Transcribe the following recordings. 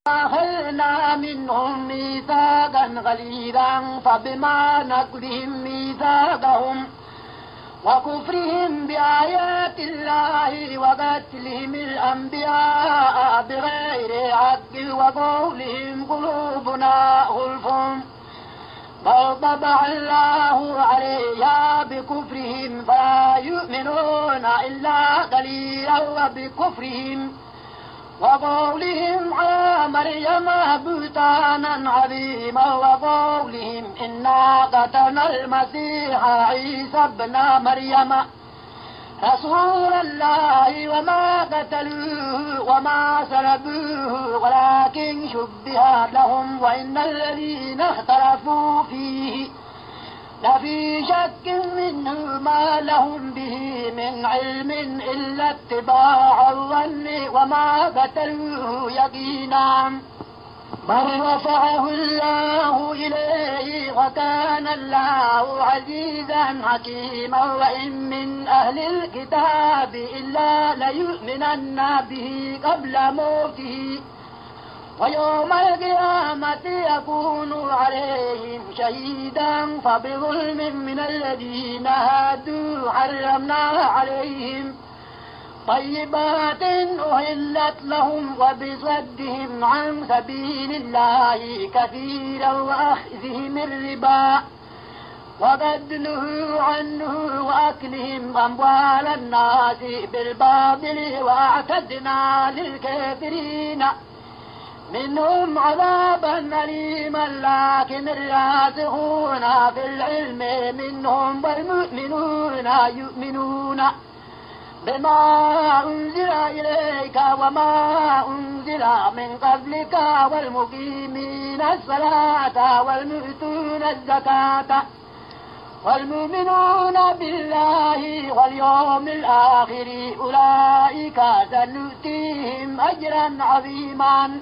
أخذنا منهم ميثاقا غليظا فبما نقضهم ميثاقهم وكفرهم بآيات الله وقتلهم الأنبياء بغير حق وقولهم قلوبنا غلف بل طبع الله عليها بكفرهم فلا يؤمنون إلا قليلا وبكفرهم وقولهم على مريم بهتانا عظيما وقولهم إنا قتلنا المسيح عيسى ابن مريم رسول الله وما قتلوه وما سلبوه ولكن شبه لهم وإن الذين اختلفوا فيه لفي شك منه ما لهم به من علم إلا اتباع الظن وما قتلوه يقينا بل رفعه الله إليه وكان الله عزيزا حكيما وإن من أهل الكتاب إلا ليؤمنن به قبل موته ويوم القيامة يكون عليهم شهيدا فبظلم من الذين هادوا حرمنا عليهم طيبات أهلت لهم وبصدهم عن سبيل الله كثيرا وأخذهم الربا وقد نهوا عنه وأكلهم أموال الناس بالباطل وأعتدنا للكافرين منهم عذابا أليما لكن الراسخون في العلم منهم والمؤمنون يؤمنون بما أنزل إليك وما أنزل من قبلك والمقيمين الصلاة والمؤتون الزكاة والمؤمنون بالله واليوم الآخر أولئك سنؤتيهم أجرا عظيما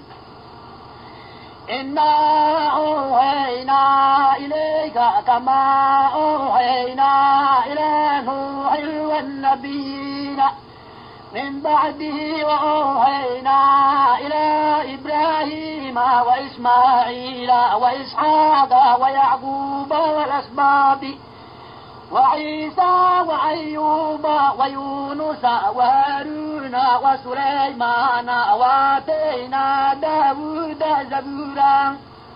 إنا أوحينا إليك كما أوحينا إلى نوح والنبيين من بعده وأوحينا إلى إبراهيم وإسماعيل وإسحاق ويعقوب والأسباط وعيسى وأيوب ويونس وهارون وسليمان وآتينا داود زبورا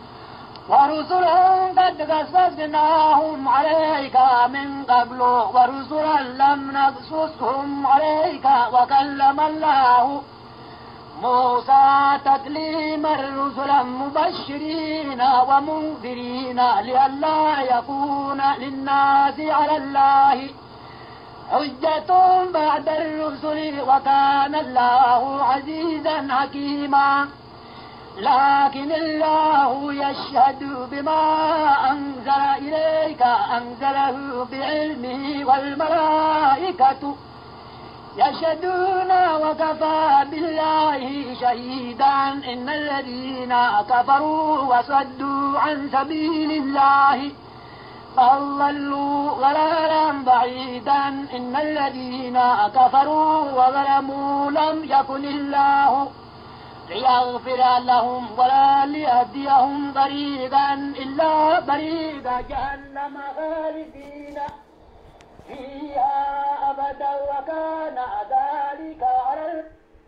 ورسلا قد قصصناهم عليك من قبل ورسلا لم نقصصهم عليك وكلم الله موسى تكليما رسلا مبشرين ومنذرين لئلا يكون للناس على الله حجة بعد الرسل وكان الله عزيزا حكيما لكن الله يشهد بما أنزل إليك أنزله بعلمه والملائكة يشهدون وكفى بالله شهيدا إن الذين كفروا وصدوا عن سبيل الله فضلوا ضلالا بعيدا إن الذين كفروا وظلموا لم يكن الله ليغفر لهم ولا ليهديهم طريقا إلا طريق جهنم خالدين فيها أبدا وكان ذلك على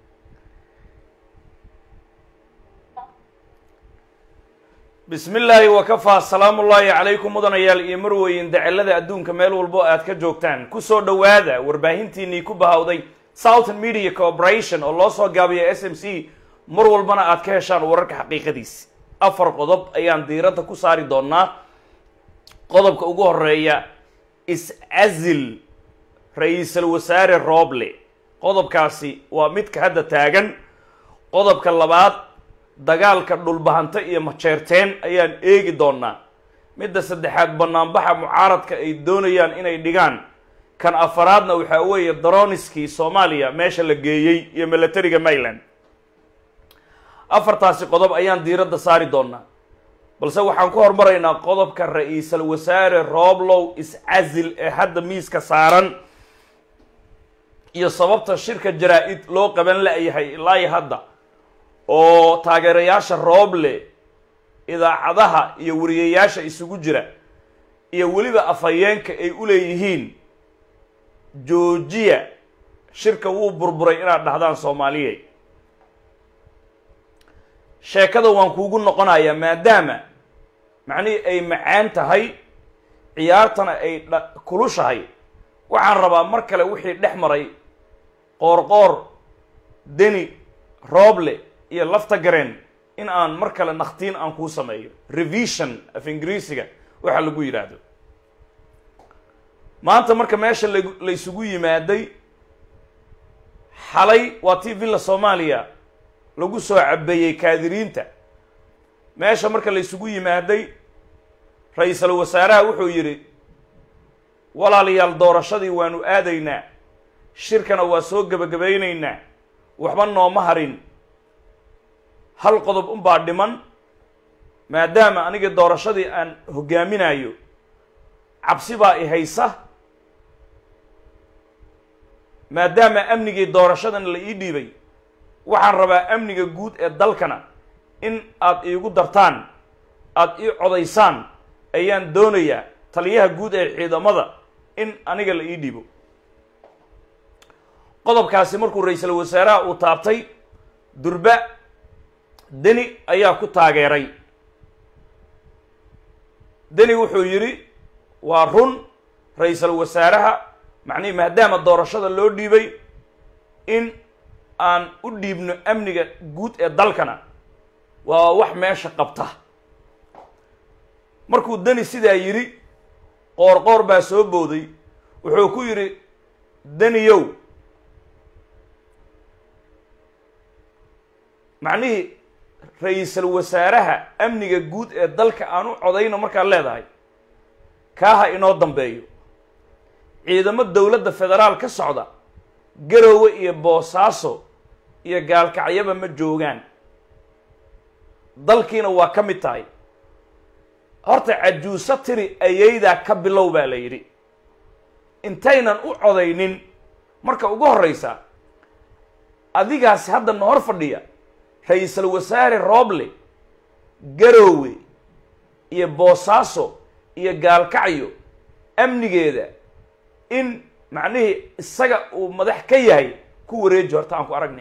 bismi illaahi wakafaa salaamu ullaahi calaykum mudanayaal iyo marweyn dacelada adduunka meel walbo aad ka joogtaan kusoo dhowaada warbaahintiinii ku bahawday southern media corporation oo loo soo gaabiya s m c mar walbana aad ka heshaan wararka xaqiiqadiisi afar qodob ayaan diiradda ku saari doonaa qodobka ugu horeeya is-azil ra-iisul wasaare rooble qodobkaasi waa midka hadda taagan qodobka labaad dagaalka dhulbahanto iyo majeerteen ayaan eegi doonaa midda saddexaad banaanbaxa mucaaradka ay doonayaan inay dhigaan kan afaraadna waxaa weeye daroniskii soomaaliya meesha la geeyey iyo milatariga maryland afartaasi qodob ayaan diiradda saari doonaa balse waxaan ku hormaraynaa qodobka ra-iisul wasaare rooblow is-casil ee hadda miiska saaran iyo sababta shirka jaraa-id loo qaban la-yahay ilaa iyo hadda oo taageerayaasha rooble idaacadaha iyo wariyayaasha isugu jira iyo weliba afhayeenka ay u leeyihiin joojiya shirka wuu burburay inaad dhahdaan soomaaliyey sheekada waan kuugu noqonayaa maadaama macnihii ay macaan tahay ciyaartana ay dha kulushahay waxaan rabaa mar kale wixii dhex maray qoorqoor deni rooble iyo lafta gareen in aan mar kale nakhtiin aan kuu sameeyo revision af ingiriisiga waxa lagu yidhaahdo maanta marka meesha lag la isugu yimaaday xalay waa t villa soomaaliya lagu soo cabeeyey kaadiriinta meesha marka la isugu yimaaday ra-iisul wasaaraha wuxuu yidhi walaalayaal doorashadii waanu aadaynaa shirkana waa soo gebagabaynaynaa waxba nooma harin hal qodob unbaa dhiman maadaama aniga doorashadii aan hoggaaminayo cabsi baa i haysa maadaama amnigii doorashadan la ii dhiibay waxaan rabaa amniga guud ee dalkana in aad iigu dartaan aada ii codaysaan ayaan doonayaa taliyaha guud ee ciidamada in aniga la ii dhiibo qodobkaasi markuu ra-iisul wasaaraha uu taabtay durba deni ayaa ku taageeray deni wuxuu yidhi waa run ra-iisul wasaaraha macnihi maadaama doorashada loo dhiibay in aan u dhiibno amniga guud ee dalkana waa wax meesha qabta markuu deni sidaa yidhi qoorqoor baa soo booday wuxuu ku yidhi deniyow macnihii ra-iisul wasaaraha amniga guud ee dalka aan u codayno markaad leedahay kaaha inoo dambeeyo ciidamo dowladda federaal ka socda garoowe iyo boosaaso iyo gaalkacyaba ma joogaan dalkiina waa ka mid tahay horta cajuuso tiri ayaydaa ka bilow baa la yidhi intaynan u codaynin marka ugu horreysa adigaasi hadda na hor fadhiya ra-iisul wasaare rooble garoowe iyo boosaaso iyo gaalkacyo amnigeeda in macnihii isaga uu madax ka yahay ku wareeji horta aan ku aragnay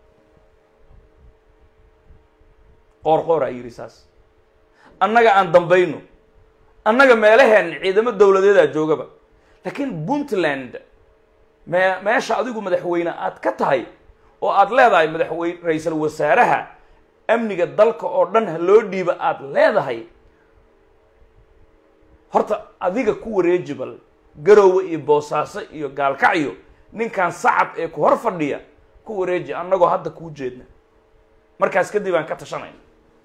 qoor qooraa yidhi saas annaga aan dambayno annaga meelaheen ciidamo dowladeedaa joogaba laakiin puntland me meesha adigu madaxweyne aad ka tahay oo aad leedahay madaxweyne ra-iisul wasaaraha amniga dalka oo dhan ha loo dhiiba aad leedahay horta adiga ku wareeji bal garoowe iyo boosaaso iyo gaalkacyo ninkan sacab ee ku hor fadhiya ku wareeji annagoo hadda kuu jeedna markaas kadib aan ka tashanayna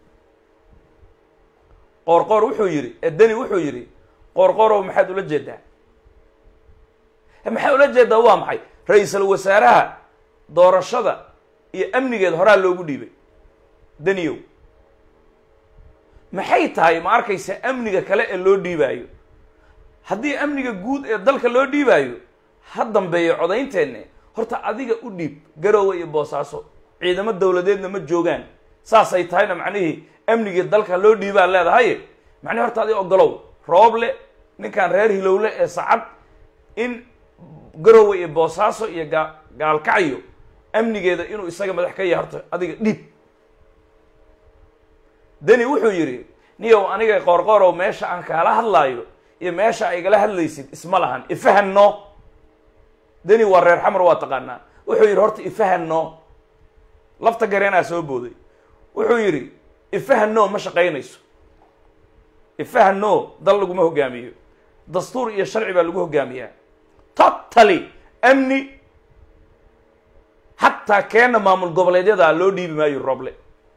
qoorqoor wuxuu yidhi edeni wuxuu yidhi qoorqoorow maxaad ula jeedaa maxaa ula jeedaa waa maxay ra-iisul wasaaraha doorashada iyo amnigeed horaa loogu dhiibay deniyow maxay tahay ma arkaysa amniga kale ee loo dhiibaayo haddii amniga guud ee dalka loo dhiibaayo ha dambeeyo codaynteenne horta adiga u dhiib garoowe iyo boosaaso ciidamo dowladeedna ma joogaan saasay tahayna macnihii amnigii dalka loo dhiibaa leedahay macnihi horta adi ogolow rooble ninkan reer hilowle ee sacad in garoowe iyo boosaaso iyo gaa gaalkacyo amnigeeda inuu isaga madax ka yahay horta adiga dhiib deni wuxuu yidhi niyow aniga qoorqoorow meesha aan kaala hadlaayo iyo meesha ay igala hadlaysid isma lahan ifahanno deni waa reer xamar waa taqaanaa wuxuu yidhi horta ifahanno lafta gareenaa soo booday wuxuu yidhi ifahanno ma shaqaynayso ifahanno dal laguma hogaamiyo dastuur iyo sharci baa lagu hogaamiyaa totally amni xataa keena maamul goboleedyada loo dhiibi maayo roble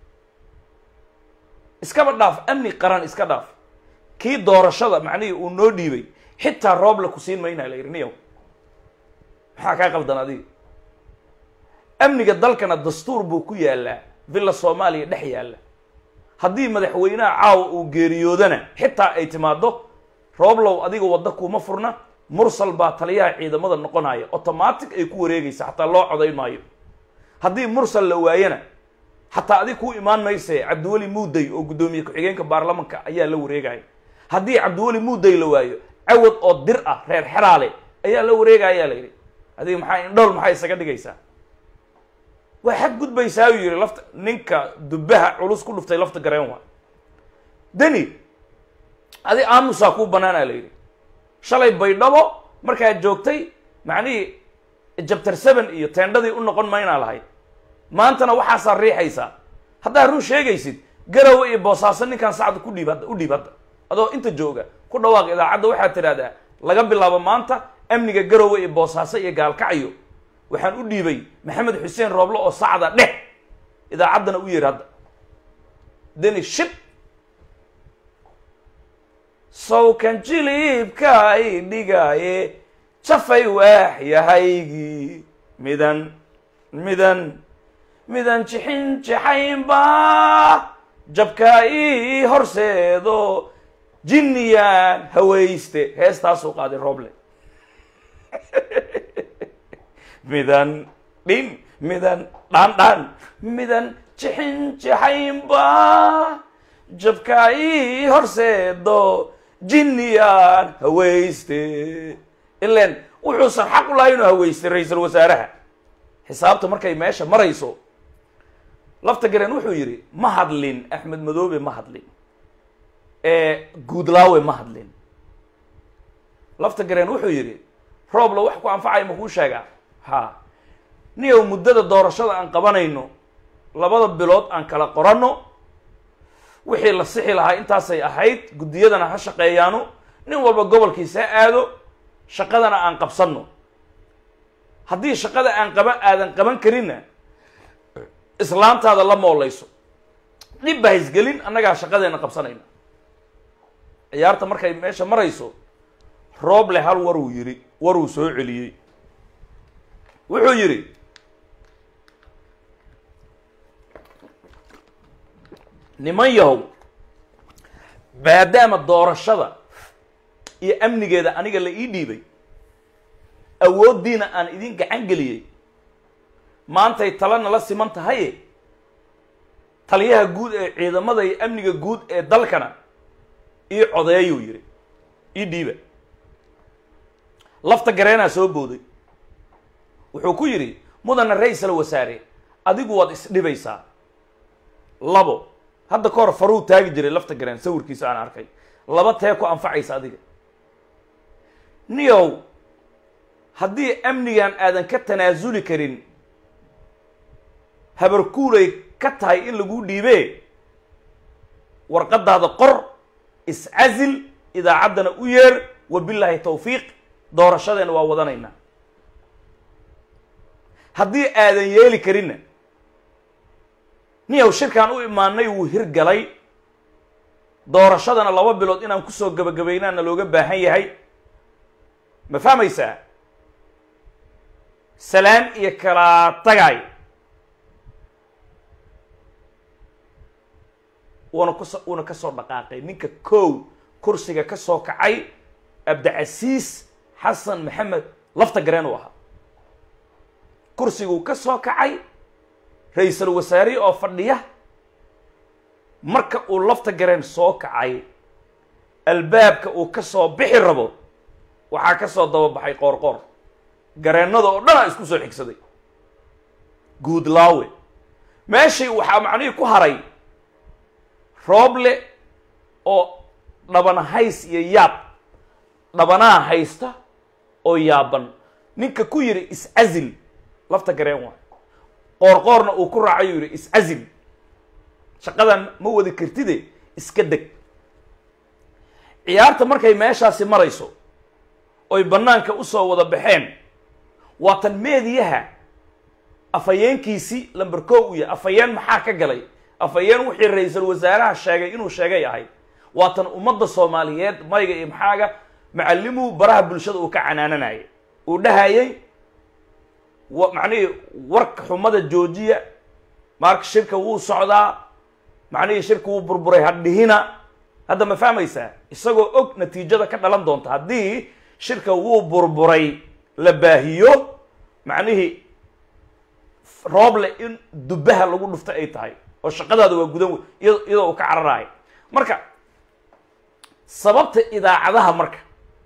iskaba dhaaf amni qaran iska dhaaf kii doorashada macnihii uu noo dhiibay xitaa rooble ku siin maynaa la yidhi niyow maxaa kaa qaldan adiga amniga dalkana dastuur buu ku yaalaa villa soomaaliya dhex yaalla haddii madaxweynaha caawa uu geeriyoodana xitaa ay timaado rooblow adiga wadda kuma furna mursal baa taliyaha ciidamada noqonaya automatic ay ku wareegaysa xataa loo codayn maayo haddii mursal la waayana xataa adig kuu imaan mayse cabdiweli muuday oo guddoomiye ku-xigeenka baarlamanka ayaa la wareegaya haddii cabdiweli muuday la waayo cawad oo dir ah reer xeraale ayaa la wareegaya la yidhi adiga maxaa indhool maxaa isaga dhigaysaa waa xad gudbaysaa uu yihi lafta ninka dubaha culus ku dhuftay lafta gareen waa deni adi aamusaa kuu banaana la yidhi shalay baydhabo markaad joogtay macnihii jabtar seven iyo teendhadii u noqon maynaa lahayd maantana waxaasaa riixaysaa haddaad run sheegaysid garowe iyo boosaaso ninkaan sacda ku dhiib hadda u dhiib hadda adoo inta jooga ku dhawaaq idaacadda waxaad tidhahdaa laga bilaabo maanta amniga garowe iyo boosaaso iyo gaalkacyo waxaan u dhiibay maxamed xuseen rooble oo sacda dheh idaacaddana u yeeri hadda deni shib sawkan jilibka ay dhigaaye jafay waaxyahaygii midan midan midan jixin jixaynba jabka ii horseedo jinniyaan hawayste heestaasuu qaaday rooble midan dhin midan dhaan dhaan midan jixin jixaynba jabka ii horseedo jinniyaan hawayste ilan wuxuusan xaq u lahay inuu hawaystay ra-iisul wasaaraha xisaabta markay meesha marayso lafta garen wuxuu yidhi ma hadlin axmed madoobe ma hadlin guudlaawe ma hadlin lafta garen wuxuu yidhi roobla wax ku anfacaya ma kuu sheegaa ha niyow muddada doorashada aan qabanayno labada bilood aan kala qoranno wixii la sixi lahaa intaasay ahayd guddiyadana ha shaqeeyaano nin walba gobolkiisa ha aado shaqadana aan qabsanno haddii shaqada aan qaban aadan qaban karinna islaantaada la mooleyso dhib ba haysgelin annagaa shaqadeena qabsanayna ciyaarta markay meesha marayso rooble hal waruu yidhi waruu soo celiyey wuxuu yidhi niman yahow maadaama doorashada iyo amnigeeda aniga la ii dhiibay awooddiina aan idin gacan geliyey maantay talana la siman tahaye taliyaha guud ee ciidamada iyo amniga guud ee dalkana ii codeeyuu yidhi ii dhiiba lafta gareenaa soo booday wuxuu ku yidhi mudana ra-iisal wasaare adigu waad isdhibaysaa labo hadda ka hor faruu taagi jiray lafta gareen sawirkiisa aan arkay laba tee ku anfacaysa adiga niyow haddii amnigan aadan ka tanaasuli karin habarkuulay ka tahay in lagu dhiibee warqadaada qor iscasil idaacaddana u yeer wabilaahi tawfiiq doorashadeena waa wadanaynaa haddii aadan yeeli karinna niyow shirkaan u imaanay wuu hirgalay doorashadana laba bilood inaan kusoo gabagabaynaana looga baahan yahay ma fahmaysaa salaan iyo kalaa tagay wuuna kuso wuuna kasoo dhaqaaqay ninka kow kursiga ka soo kacay abdicasiis xasan maxamed lafta gareen uu ahaa kursiguu ka soo kacay ra-iisul wasaare oo fadhiya marka uu lafta gareen soo kacay albaabka uu ka soo bixi rabo waxaa ka soo dababaxay qoor qoor gareennada oo dhan a isku soo xigsaday guudlaawe meeshii waxaa macnihii ku haray rooble oo dhabana hays iyo yaab dhabanaha haysta oo yaaban ninka ku yidhi iscazil lafta gareen waay qoorqoorna uu ku raacay uu yidhi iscazil shaqadan ma wadi kartide iska deg ciyaarta markay meeshaasi marayso oy bannaanka usoo wada baxeen waatan meediyaha afhayeenkiisii lamber ko u yahay afhayeen maxaa ka galay afhayeen wixii ra-iisul wasaaraha sheegay inuu sheegay ahayd waatan ummadda soomaaliyeed mayga iyo maxaaga macallimuu baraha bulshada uu ka canaananayay uu dhahayay wa macnihii warka xumada joojiya marka shirka wuu socdaa macnihii shirka wuu burburay hadhihina hadda ma fahmaysaa isagoo og natiijada ka dhalan doonta haddii shirka wuu burburay la baahiyo macnihii rooble in dubbaha lagu dhufta ay tahay oo shaqadaada waa gudan wey iyadoo uu ka cararaayo marka sababta idaacadaha marka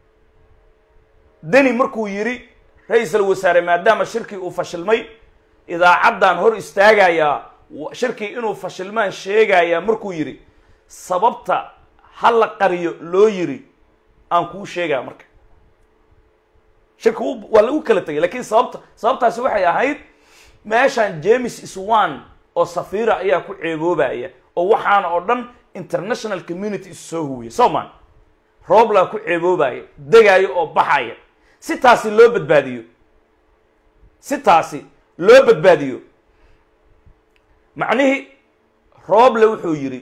deni markuu yidhi ra-iisal wasaare maadaama shirkii uu fashilmay idaacaddan hor istaagayaa shirkii inuu fashilmaan sheegayaa markuu yidhi sababta ha la qariyo loo yiri aan kuu sheegaa marka shirka waa lagu kala tegay lakiin sababta sababtaasi waxay ahayd meeshan james iswan oo safiira ayaa ku ceeboobaya oo waxaana oo dhan international community isu soo huwiya soman rooblaa ku ceeboobaya degaayo oo baxaya si taasi loo badbaadiyo si taasi loo badbaadiyo macnihii rooble wuxuu yidhi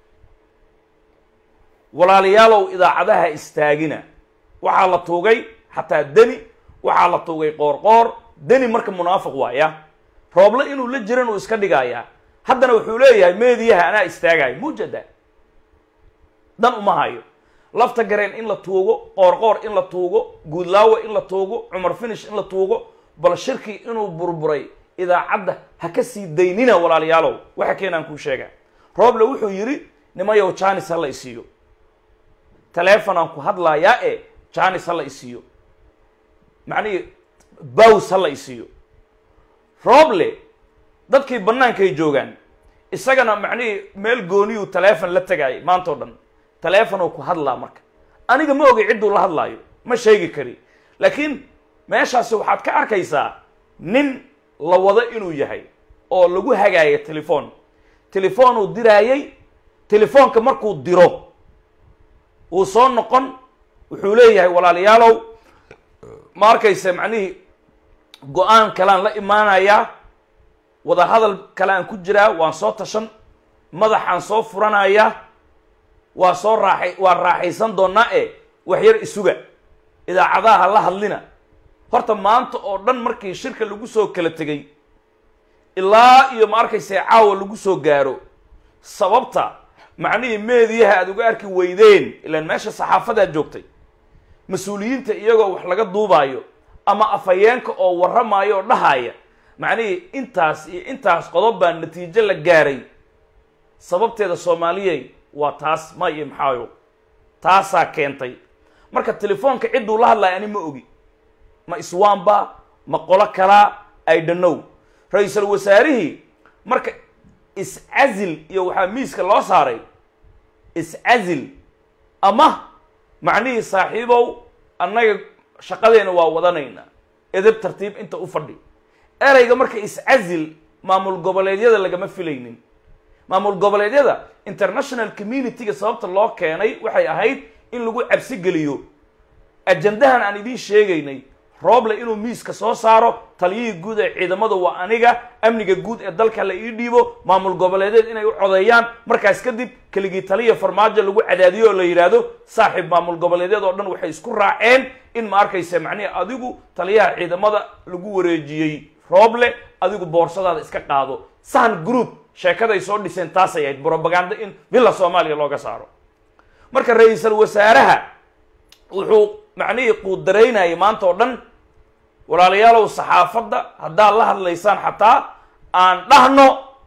walaalayaalow idaacadaha istaagina waxaa la tuugay xataa deni waxaa la tuugay qoorqoor deni marka munaafiq waaya rooble inuu la jiran uu iska dhigayaa haddana wuxuu leeyahay meediyaha anaa istaagayo mujada dan uma hayo lafta gareen in la tuugo qoorqoor in la tuugo guudlaawe in la tuugo cumar finish in la tuugo bal shirkii inuu burburay idaacadda ha ka sii daynina walaalayaalow waxa keenaan kuu sheegaa rooble wuxuu yidhi nimayow janis ha la isiiyo telefonaan ku hadlayaa e janis ha la isiiyo macnihii bows ha la isiiyo rooble dadkii bannaankay joogaan isagana macnihii meel gooniyuu telefon la tegaayay maanta o dhan telefonuu ku hadlaa marka aniga ma ogay cidduu la hadlaayo ma sheegi kari laakiin meeshaasi waxaad ka arkaysaa nin la wado inuu yahay oo lagu hagaaya telefon telefonuu diraayay telefoonka markuu diro wuu soo noqon wuxuu leeyahay walaalayaalow ma arkaysa macnihii go-aan kalean la imaanayaa wadahadal kale aan ku jiraa waan soo tashan madaxaan soo furanayaa waa soo raaxay waa raaxaysan doonaa e wax yar isuga idaacadaha la hadlina horta maanta oo dhan markii shirka lagu soo kala tegay ilaa iyo ma arkaysa caawa lagu soo gaaro sababta macnihii meediyaha aada uga arki weydeen ilaan meesha saxaafadaa joogtay mas-uuliyiinta iyagoo wax laga duubaayo ama afhayeenka oo warramaayo oo dhahaya macnihii intaas iyo intaas qodob baa natiijo la gaaray sababteeda soomaaliyey waa taas ma iyo maxaayo taasaa keentay marka telefoonka cidduu la hadlaya ani ma ogi ma iswaanba ma qolo kalaa i dhonow ra-iisul wasaarihii marka is-cazil iyo waxaa miiska loo saaray is-cazil ama macnihii saaxiibow annaga shaqadeena waa wadanaynaa edeb tartiib inta u fadhi ereyga marka is-cazil maamul goboleedyada lagama filaynin maamul goboleedyada international community-ga sababta loo keenay waxay ahayd in lagu cabsi geliyo ajandahan aan idiin sheegaynay rooble inuu miiska soo saaro taliyihii guud ee ciidamada waa aniga amniga guud ee dalka la ii dhiibo maamul goboleedeed inay u codeeyaan markaas kadib keligii taliya farmaajo lagu cadaadiyo oo la yidhaahdo saaxiib maamul goboleedyad oo dhan waxay isku raaceen in ma arkaysa macnihi adigu taliyaha ciidamada lagu wareejiyey rooble adigu boorsadaada iska qaado sahan group sheekaday soo dhiseen taasay ahayd brobaganda in villa soomaaliya looga saaro marka ra-iisul wasaaraha wuxuu macnihii quudaraynayay maanta oo dhan walaalayaalow saxaafadda haddaad la hadlaysaan xataa aan dhahno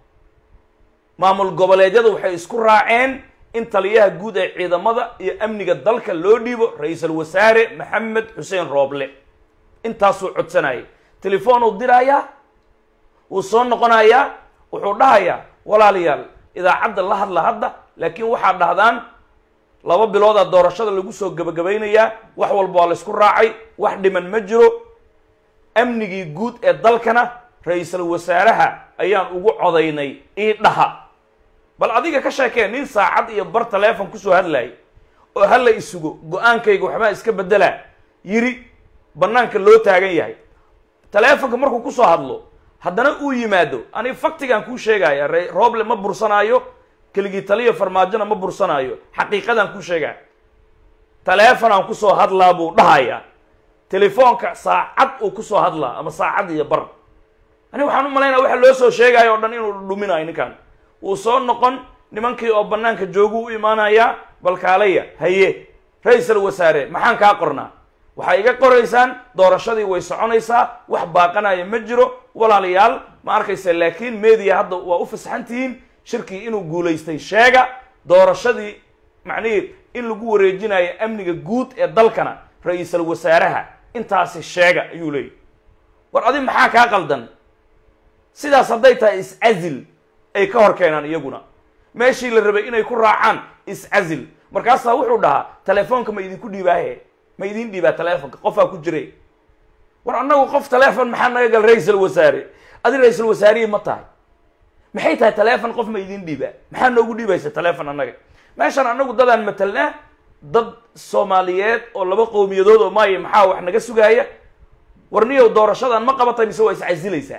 maamul goboleedyada waxay isku raaceen in taliyaha guud ee ciidamada iyo amniga dalka loo dhiibo ra-iisul wasaare maxamed xuseen rooble intaasuu codsanayay telefoon uu diraayaa wuu soo noqonayaa wuxuu dhahayaa walaalayaal idaacadda la hadla hadda laakiin waxaad dhahdaan laba biloodaa doorashada lagu soo gebagabaynayaa wax walba waa la ysku raacay wax dhiman ma jiro amnigii guud ee dalkana ra-iisul wasaaraha ayaan ugu codaynay ii dhaha bal adiga ka sheekee nin saacad iyo bar teleefon kusoo hadlayay oo hala isugo go-aankayga waxbaa iska beddelaa yiri bannaanka loo taagan yahay teleefonka markuu kusoo hadlo haddana uu yimaado ani faktigaan kuu sheegaya re rooble ma bursanaayo keligii taliya farmaajona ma bursanaayo xaqiiqadaan kuu sheegaya teleefonaan kusoo hadlaa buu dhahayaa telefoonka saacad uu kusoo hadlaa ama saacad iyo bar ani waxaan u malaynaya waxa loo soo sheegayo o dhan inuu dhuminayo ninkan wuu soo noqon nimankii oo bannaanka jooguu u imaanayaa balkaalaya haye ra-iisul wasaare maxaan kaa qornaa waxay iga qoraysaan doorashadii way soconaysaa wax baaqanaya ma jiro walaalayaal ma arkaysa laakiin media hadda waa u fasaxan tihiin shirkii inuu guulaystay sheega doorashadii macnihii in lagu wareejinayo amniga guud ee dalkana ra-iisal wasaaraha intaasi sheega ayuu leeyahy war adi maxaa kaa qaldan sidaas hadday tahay is-casil ay ka hor keenaan iyaguna meeshii la rabay inay ku raacaan is-casil markaasaa wuxuu dhahaa telefoonka ma idinku dhiibaahe ma idin dhiibaa telefonka qofaa ku jire war annagu qof telefon maxaa naga gal ra-iisal wasaare adi ra-iisal wasaarihii ma tahay maxay tahay telefon qof ma idin dhiibaa maxaa noogu dhiibaysa telefon annaga meeshaan annagu dadaan matelnaa dad soomaaliyeed oo laba qowmiyadood oo maayo maxaa wax naga sugaaya warniyow doorashadan ma qabatay mise waa iscasilaysaa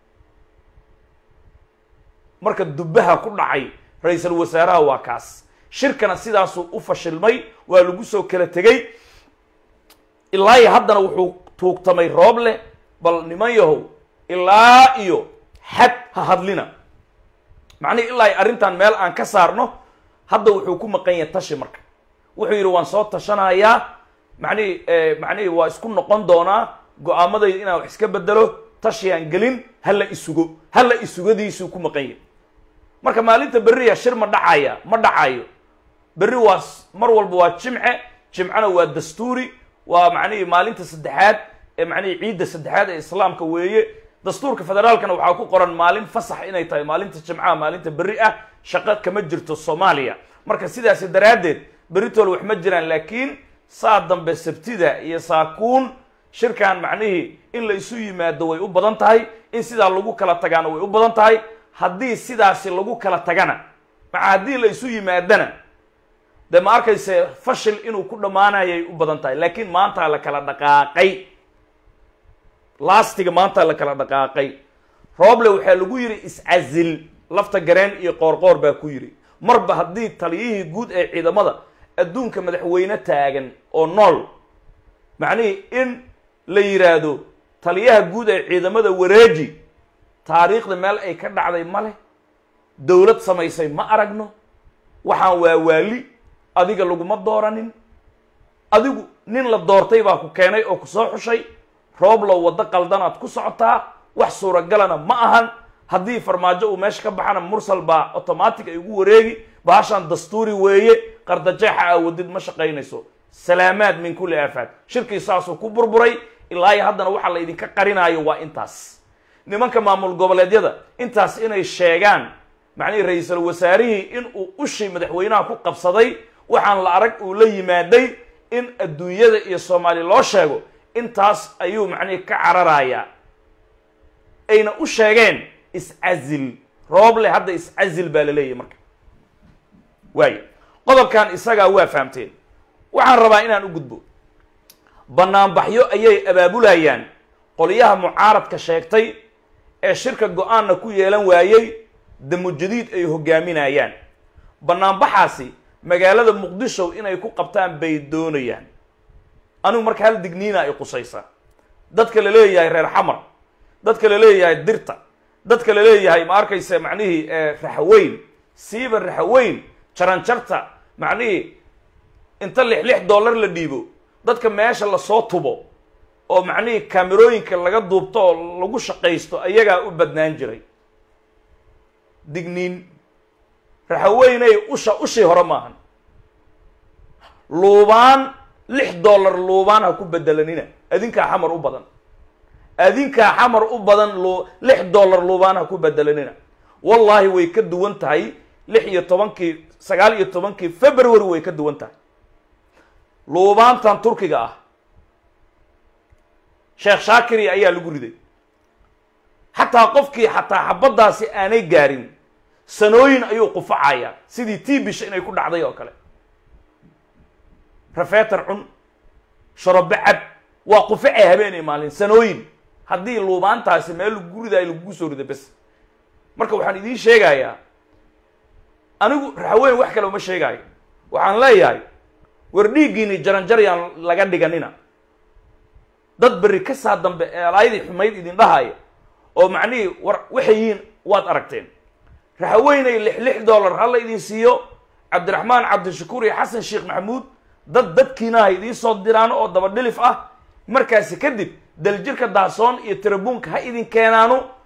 marka dubbaha ku dhacay ra-iisal wasaaraha waa kaas shirkana sidaasuu u fashilmay waa lagu soo kala tegey ilaa iyo haddana wuxuu tuugtamay roob leh bal niman yahow ilaa iyo xad ha hadlina macnihi ilaa iyo arrintan meel aan ka saarno hadda wuxuu ku maqan yahay tashi marka wuxuu yidhi waan soo tashanayaa macnihi macnihi waa isku noqon doonaa go-aamadayda inaan wax iska bedelo tashiyaan gelin hala isugo hala isugadiisuu ku maqan yahay marka maalinta berriya shir ma dhacaya ma dhacayo berri waa mar walba waa jimce jimcena waa dastuuri waa macnihii maalinta saddexaad ee macnihii ciidda saddexaad ee islaamka weeye dastuurka federaalkana waxaa ku qoran maalin fasax inay tahay maalinta jimcaha maalinta berri ah shaqo kama jirto soomaaliya marka sidaasi daraaddeed beritool wax ma jiraan laakiin saa dambe sabtida iyo saakuun shirkan macnihii in la isu yimaado way u badan tahay in sidaa lagu kala tagaana way u badan tahay haddii sidaasi lagu kala tagana maca haddii la isu yimaadana dee ma arkayse fashil inuu ku dhammaanayay u badan tahay laakiin maantaa la kala dhaqaaqay laastiga maantaa la kala dhaqaaqay rooble waxaa lagu yidhi is-casil lafta gareen iyo qoorqoor baa ku yidhi marba haddii taliyihii guud ee ciidamada adduunka madaxweyne taagan oo nool macnihii in la yidhaahdo taliyaha guud ee ciidamada wareeji taariikhda meel ay ka dhacday ma leh dowlad samaysay ma aragno waxaan waa waali adiga laguma dooranin adigu nin la doortay baa ku keenay oo ku soo xushay rooblow waddo qaldanaad ku socotaa wax suuragalana ma ahan haddii farmaajo uu meesha ka baxana mursal baa automatic ay ugu wareegi bahashaan dastuuri weeye qardajeexa aawadid ma shaqaynayso salaamaad min kulli aafaad shirkii saasuu ku burburay ilaa iyo haddana waxaa la idinka qarinaayo waa intaas nimanka maamul goboleedyada intaas inay sheegaan macnihii ra-iisul wasaarihii in uu ushii madaxweynaha ku qabsaday waxaan la arag uu la yimaaday in adduunyada iyo soomaaliya loo sheego intaas ayuu macnihii ka cararayaa ayna u sheegeen is-casil rooble hadda is-casil baa la leeyahy marka waayo qodobkan isagaa waa fahamteen waxaan rabaa inaan u gudbo banaanbaxyo ayay abaabulayaan qolyaha mucaaradka sheegtay ee shirka go-aanna ku yeelan waayey damujadiid ay hogaaminayaan banaanbaxaasi magaalada muqdisho inay ku qabtaan bay doonayaan anigu marka hal digniina ay qusaysa dadka la leeyahay reer xamar dadka la leeyahay dirta dadka la leeyahay ma arkaysa macnihii raxweyn siiba raxweyn jaranjarta macnihii inta lix lix dollar la dhiibo dadka meesha lasoo tubo oo macnihii kaamerooyinka laga duubto oo lagu shaqaysto ayagaa u badnaan jiray digniin raxaweynay usha ushii hore maahan luubaan lix dollar luubaan ha ku bedelanina adinkaa xamar u badan adinkaa xamar u badan lu lix dollar luubaan ha ku bedelanina wallaahi way ka duwan tahay lix iyo tobankii sagaal iyo tobankii february way ka duwan tahay luubaantan turkiga ah sheekh shaakiri ayaa lagu riday xataa qofkii xataa xabaddaasi aanay gaarin sanooyin ayuu qufacayaa sidii tiibisha inay ku dhacday oo kale rafeetar cun sharobe cab waa qufacay habeenay maalin sanooyin haddii luubaantaasi meel lagu ridaayo lagugu soo rido bes marka waxaan idiin sheegayaa anigu raxaweyn wax kale uma sheegaayo waxaan leeyahay war dhiiggiini jaranjar yaan laga dhiganina dad berri ka saa dambe ee alaayadii xumayd idin dhahaya oo macnihii war waxay yihiin waad aragteen raxaweynay lix lix dollar hala idin siiyo cabdiraxmaan cabdishakuur iyo xasan sheekh maxamuud dad dadkiina ha idiin soo diraano oo daba dhilif ah markaasi kadib daljirka daasoon iyo tirabuunka ha idin keenaano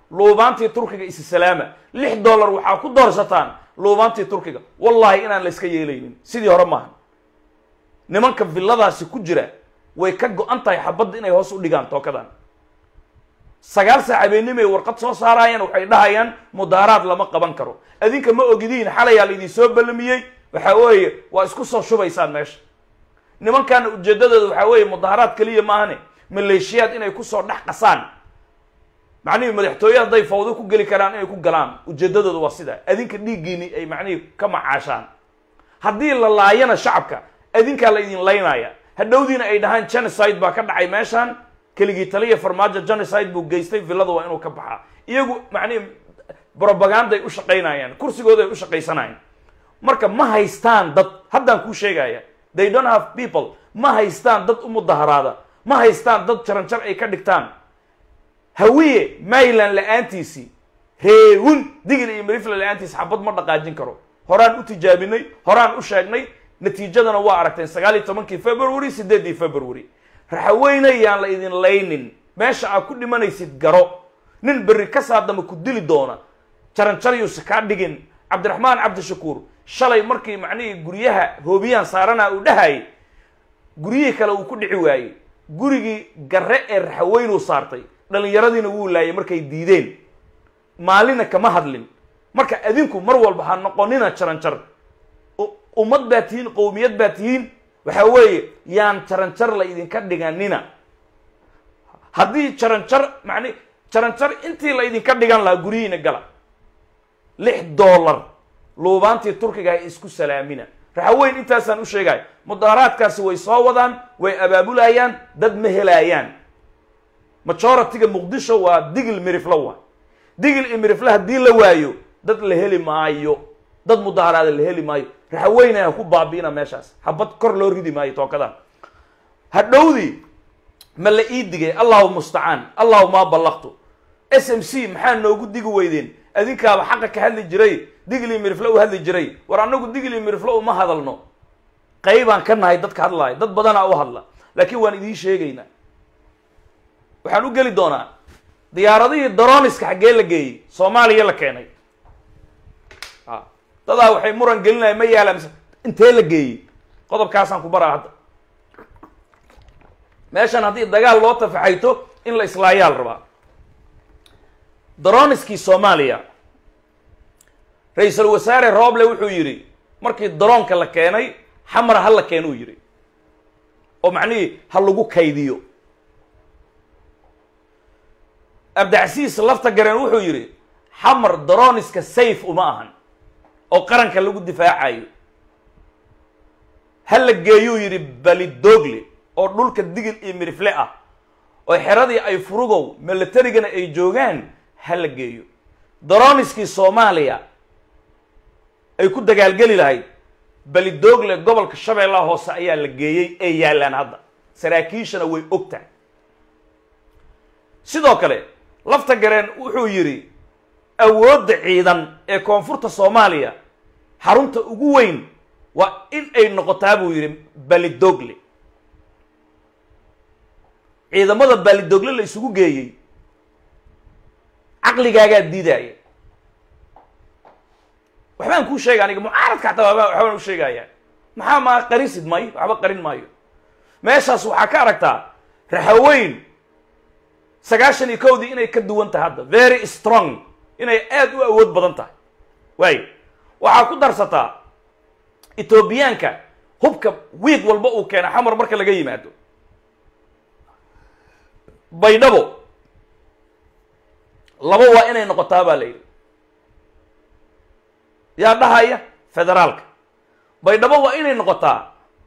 luubaantii turkiga isi salaama lix dollar waxaa ku doorsataan luubaantii turkiga wallahi inaan la iska yeelaynin sidii hore maaha nimanka villadaasi ku jira way ka go-an tahay xabadda inay hoos u dhigaan tookadan sagaal saac habeenimay warqad soo saarayaan waxay dhahayaan mudaaraad lama qaban karo adinka ma ogidiin xalayaa laydin soo ballamiyey waxa weeye waa isku soo shubaysaan meesha nimankaana ujeeddadooda waxaa weeye mudaaharaad keliya maahane maleeshiyaad inay kusoo dhex qasaan macnihii madaxtooye hadday fawdo ku geli karaan inay ku galaan ujeeddadooda waa sidaa adinka dhiiggiini ay macnihii ka macaashaan haddii la laayana shacabka adinkaa la idin laynaya hadhowdiina ay dhahaan genocide baa ka dhacay meeshaan keligii taliya farmaajo genocide buu geystay villada waa inuu ka baxaa iyagu macnihi propagandaay u shaqaynayaan kursigooday u shaqaysanayaan marka ma haystaan dad haddaan kuu sheegaya they don't have people ma haystaan dad u mudaharaada ma haystaan dad jaranjar ay ka dhigtaan hawiye mayland la-aantiisii reewun digil iyo marifla la-aantiisi xabad ma dhaqaajin karo horaan u tijaabinay horaan u sheegnay natiijadana waa aragteen sagaal iyo tobankii february sideedii february raxaweyne yaan la idin laynin meesha aad ku dhimanaysid garo nin berri ka saadama ku dili doona jaranjaryuusa kaa dhigin cabdiraxmaan cabdishakuur shalay markii macnihii guryaha hoobiyaan saaranaa uu dhahayay guryihii kale uu ku dhici waayey gurigii garre ee raxaweynuu saartay dhallinyaradiina wuu laayay markay diideen maalina kama hadlin marka adinku mar walba ha noqonina jaranjar ummad baa tihiin qowmiyad baa tihiin waxa weeye yaan jaranjar la idinka dhiganina haddii jaranjar macni jaranjar intii la idinka dhigan lahaa guryihiina gala lix dollar luubaantii turkiga ay isku salaamina raxaweyn intaasaan u sheegaya mudaaraadkaasi way soo wadaan way abaabulayaan dad ma helaayaan majority-ga muqdisho waa digil miriflo waa digil iyo mirifle haddii la waayo dad la heli maayo dad mudaaraada la heli maayo raxaweyna ku baabi'ina meeshaas habad kor loo ridi maayo tookadan hadhowdii ma la ii digay allahu mustacaan allahu maa ballaqtu s m c maxaa noogu digi weydeen adinkaaba xaqa ka hadli jiray digli mirifle u hadli jiray war annagu digli mirifle uma hadalno qaybaan ka nahay dadka hadlaaya dad badanaa u hadla laakiin waan idiin sheegaynaa waxaan u geli doonaa diyaaradihii daroniska xaggee la geeyey soomaaliya la keenay a dadaa waxay muran gelinaya ma yaala mise intee la geeyey qodobkaasaan ku baraa hadda meeshan haddii dagaal loo tafaxayto in la islaayaa la rabaa daroniskii soomaaliya ra-iisul wasaare rooble wuxuu yidhi markii daroonka la keenay xamar ha la keen uu yidhi oo macnihii ha lagu kaydiyo abdicasiis lafta gareen wuxuu yidhi xamar daroniska safe uma ahan oo qaranka lagu difaacayo ha la geeyuu yidhi balidogle oo dhulka digil iyo mirifle ah oo xeradii ay furugow milatarigana ay joogaan ha la geeyo daroniskii soomaaliya ay ku dagaalgeli lahayd balidogle gobolka shabeellaha hoose ayaa la geeyey ee yaallaan hadda saraakiishana way og tahay sidoo kale lafta gareen wuxuu yidhi awoodda ciidan ee koonfurta soomaaliya xarunta ugu weyn waa in ay noqotaa buu yidhi balidogle ciidamada baalidogle la isugu geeyey caqligaagaa diidaaya waxbaan kuu sheega aniga mucaaradka xataa waba waxbaan u sheegayaa maxaa maa qarisid maayo waxba qarin maayo meeshaas waxaa ka aragtaa raxaweyn sagaashan iyo kowdii inay ka duwan tahay hadda very strong inay aada u awood badan tahay waayo waxaa ku darsataa etoobiyaanka hubka wiig walba uu keena xamar marka laga yimaado baydhabo laba waa inay noqotaa baa la yidhi yaa dhahaya federaalka baydhabo waa inay noqotaa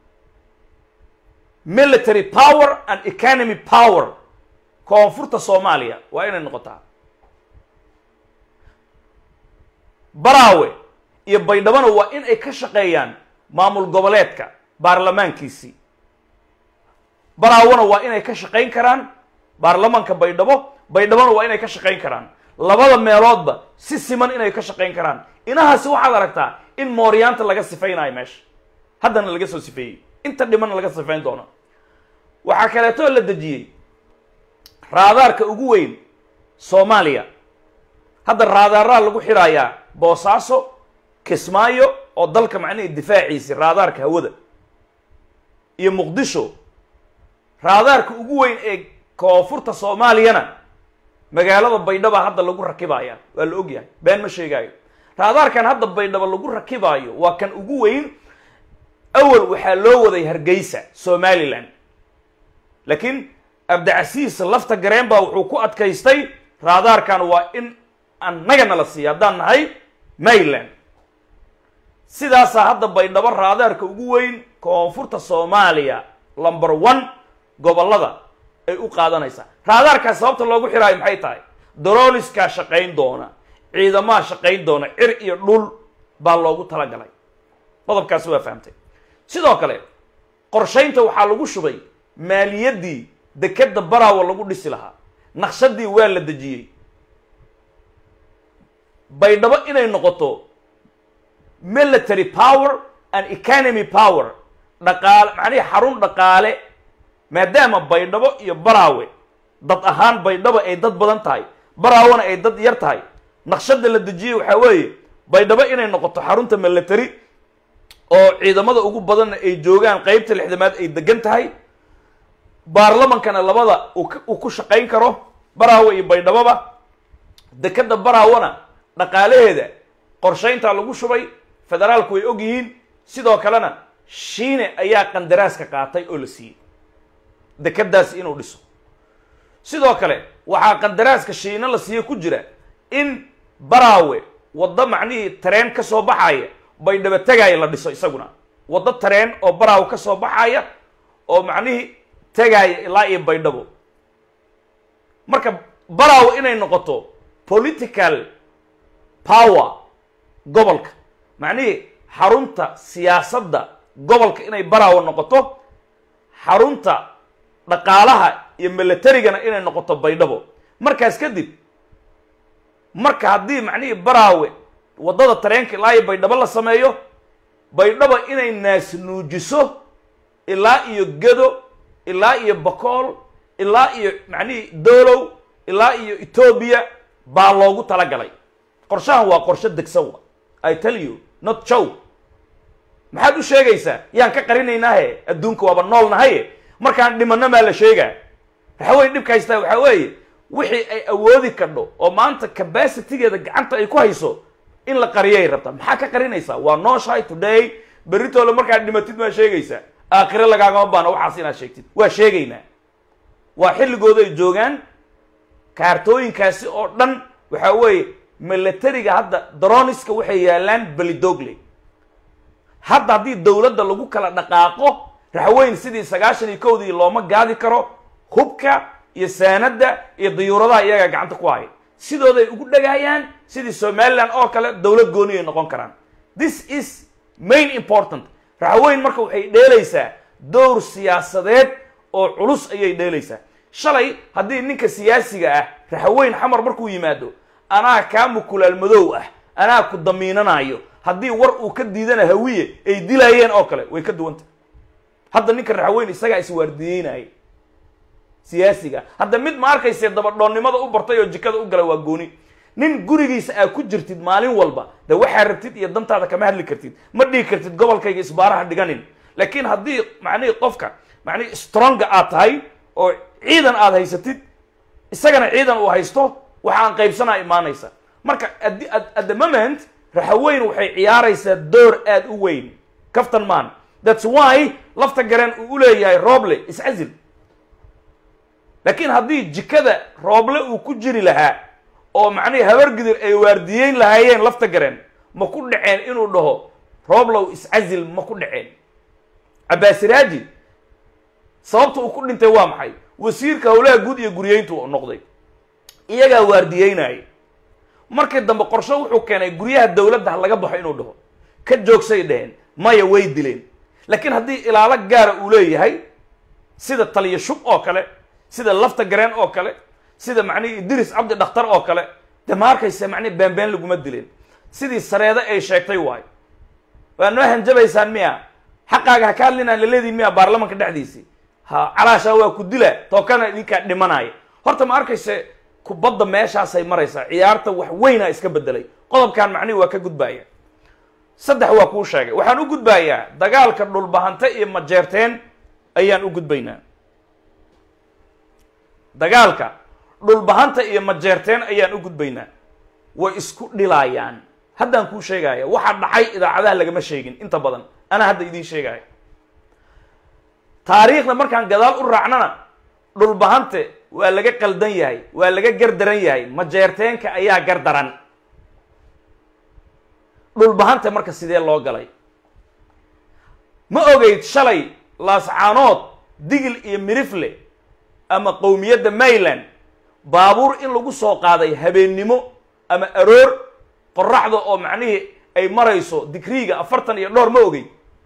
military power and economy power koonfurta soomaaliya waa inay noqotaa baraawe iyo baydhabona waa in ay ka shaqeeyaan maamul goboleedka baarlamaankiisii baraawona waa inay ka shaqayn karaan baarlamaanka baydhabo baydhabona waa inay ka shaqayn karaan labada meeloodba si siman inay ka shaqayn karaan inahaasi waxaad aragtaa in mooryaanta laga sifaynayo meesha haddana laga soo sifeeyey inta dhimanna laga sifayn doono waxaa kaleetoo la dejiyey raadaarka ugu weyn soomaaliya hadda raadaaraa lagu xidhayaa boosaaso kismaayo oo dalka macnihii difaaciisi raadaarka hawada iyo muqdisho raadaarka ugu weyn ee koonfurta soomaaliyana magaalada baydhaba hadda lagu rakibaya waa la ogyahay been ma sheegaayo raadaarkan hadda baydhaba lagu rakibaayo waa kan ugu weyn awal waxaa loo waday hargeysa somalilan laakiin abdicasiis lafta gareen baa wuxuu ku adkaystay raadaarkan waa in annagana la siiya haddaan nahay mayland sidaasaa hadda baydhabo raadaarka ugu weyn koonfurta soomaaliya lumber one gobollada ay u qaadanaysaa raadaarkaas sababta loogu xiraayo maxay tahay doroniskaa shaqayn doona ciidamaha shaqayn doona cir iyo dhul baa loogu talagalay qodobkaasi waa fahamtay sidoo kale qorshaynta waxaa lagu shubay maaliyaddii dekeda baraawa lagu dhisi lahaa naqshadii waa la dejiyey baydhabo inay noqoto military power and economy power dhaqaale macnihi xarun dhaqaale maadaama baydhabo iyo baraawe dad ahaan baydhabo ay dad badan tahay baraawena ay dad yar tahay naqshada la dejiyey waxaa weeye baydhabo inay noqoto xarunta military oo ciidamada ugu badanna ay joogaan qeybta lixdamaad ay degan tahay baarlamankana labada uu ku shaqayn karo baraawe iyo baydhaboba dekeda baraawona dhaqaalaheeda qorshayntaa lagu shubay federaalku way og yihiin sidoo kalena shiine ayaa qandaraaska qaatay oo la siiyey dekadaas inuu dhiso sidoo kale waxaa qandaraaska shiine la siiye ku jira in baraawe waddo macnihii tareen ka soo baxaya baydhabo tagaaya la dhiso isaguna waddo tareen oo baraawe ka soo baxaya oo macnihii tagaaya ilaa iyo baydhabo marka baraawe inay noqoto political power gobolka macnihii xarunta siyaasadda gobolka inay baraawe noqoto xarunta dhaqaalaha iyo militarigana inay noqoto baydhabo markaas kadib marka haddii macnihii baraawe waddada tareenka ilaa iyo baydhabo la sameeyo baydhabo inay naas nuujiso ilaa iyo gedo ilaa iyo bakool ilaa iyo macnihii doolow ilaa iyo etoobiya baa loogu talagalay qorshahan waa qorsho degsan wa i tell you not jow maxaad u sheegaysaa yaan ka qarinaynaahe adduunka waaba nool nahaye markaan dhimano maa la sheegaa waxaweye dhibka haystaa waxaa weeye wixii ay awoodi kadho oo maanta capacitygeeda gacanta ay ku hayso in la qariyay rabtaa maxaa ka qarinaysaa waa nooshahay today beritoole markaad dhimatid maa sheegaysaa aakhire lagaagama baano waxaas inaad sheegtid waa sheegaynaa waa xilligooda ay joogaan kaartooyinkaasi oo dhan waxaa weeye militariga hadda droniska waxay yaalaan belidogle hadda haddii dowladda lagu kala dhaqaaqo raxweyn sidii sagaashan iyo kowdii looma gaadi karo hubka iyo saanadda iyo dayuuradaha iyagaa gacanta ku haya sidooday ugu dhagaayaan sidii somaliland oo kale dowlad gooni ay noqon karaan this is main important raxweyn marka waxay dheelaysaa dowr siyaasadeed oo culus ayay dheelaysaa shalay haddii ninka siyaasiga ah raxweyn xamar markuu yimaado anaa kaa mukulaal madow ah anaa ku damiinanayo haddii war uu ka diidana hawiye ay dilaayeen oo kale way ka duwanta hadda ninka raxweyn isagaa iswaardiyeynaya siyaasiga hadda mid ma arkayse dabadhoonnimada u bartay oo jikada u galay waa gooni nin gurigiisa aa ku jirtid maalin walba de waxaa rabtid iyo dantaada kama hadli kartid ma dhigi kartid gobolkayga isbaaraha dhiganin laakiin haddii macnihii qofka macnihii stronga aad tahay oo ciidan aad haysatid isagana ciidan uu haysto waxaan qaybsanaa imaanaysa marka at the moment raxaweyn waxay ciyaaraysaa door aada u weyn kaftan maan thats why lafta gareen uu u leeyahay rooble iscazil laakiin haddii jikada rooble uu ku jiri lahaa oo macnihii habargidir ay waardiyeyn lahaayeen lafta gareen ma ku dhaceen inuu dhaho rooblow iscazil ma ku dhaceen cabbaasiraaji sababta uu ku dhintay waa maxay wasiirka howlaha guud iyo guryeyntu noqday iyagaa waardiyeynaya markii dambe qorsho wuxuu keenay guryaha dowladda ha laga baxo inuu dhaho ka joogsay dheheen maya way dileen laakiin haddii ilaalo gaara uu leeyahay sida taliya shub oo kale sida lafta gareen oo kale sida macnihi idris cabdi dhakhtar oo kale de ma arkaysa macnihi beenbeen laguma dileen sidii sareede ay sheegtay waayo waa noo hanjabaysaan miya xaqaaga ha ka hadlinaan laleediin miya baarlamanka dhexdiisii ha calaashaa waa ku dila tookana idinkaa dhimanaya horta ma arkayse kubadda meeshaasay maraysaa ciyaarta wax weynaa iska bedelay qodobkan macnihi waa ka gudbaaya saddex waa kuu sheegay waxaan u gudbayaa dagaalka dhulbahante iyo majeerteen ayaan u gudbaynaa dagaalka dhulbahanta iyo majeerteen ayaan u gudbaynaa way isku dhilaayaan haddaan kuu sheegaya waxa dhacay idaacadaha lagama sheegin inta badan anaa hadda idiin sheegaya taariikhda markaan gadaal u raacnana dhulbahante waa laga qaldan yahay waa laga gardaran yahay majeerteenka ayaa gardaran dhulbahante marka sidee loo galay ma ogeyd shalay laascaanood digil iyo mirifle ama qowmiyadda mayland baabuur in lagu soo qaaday habeennimo ama aroor qoraxda oo macnihii ay marayso digriiga afartan iyo dhowr ma ogey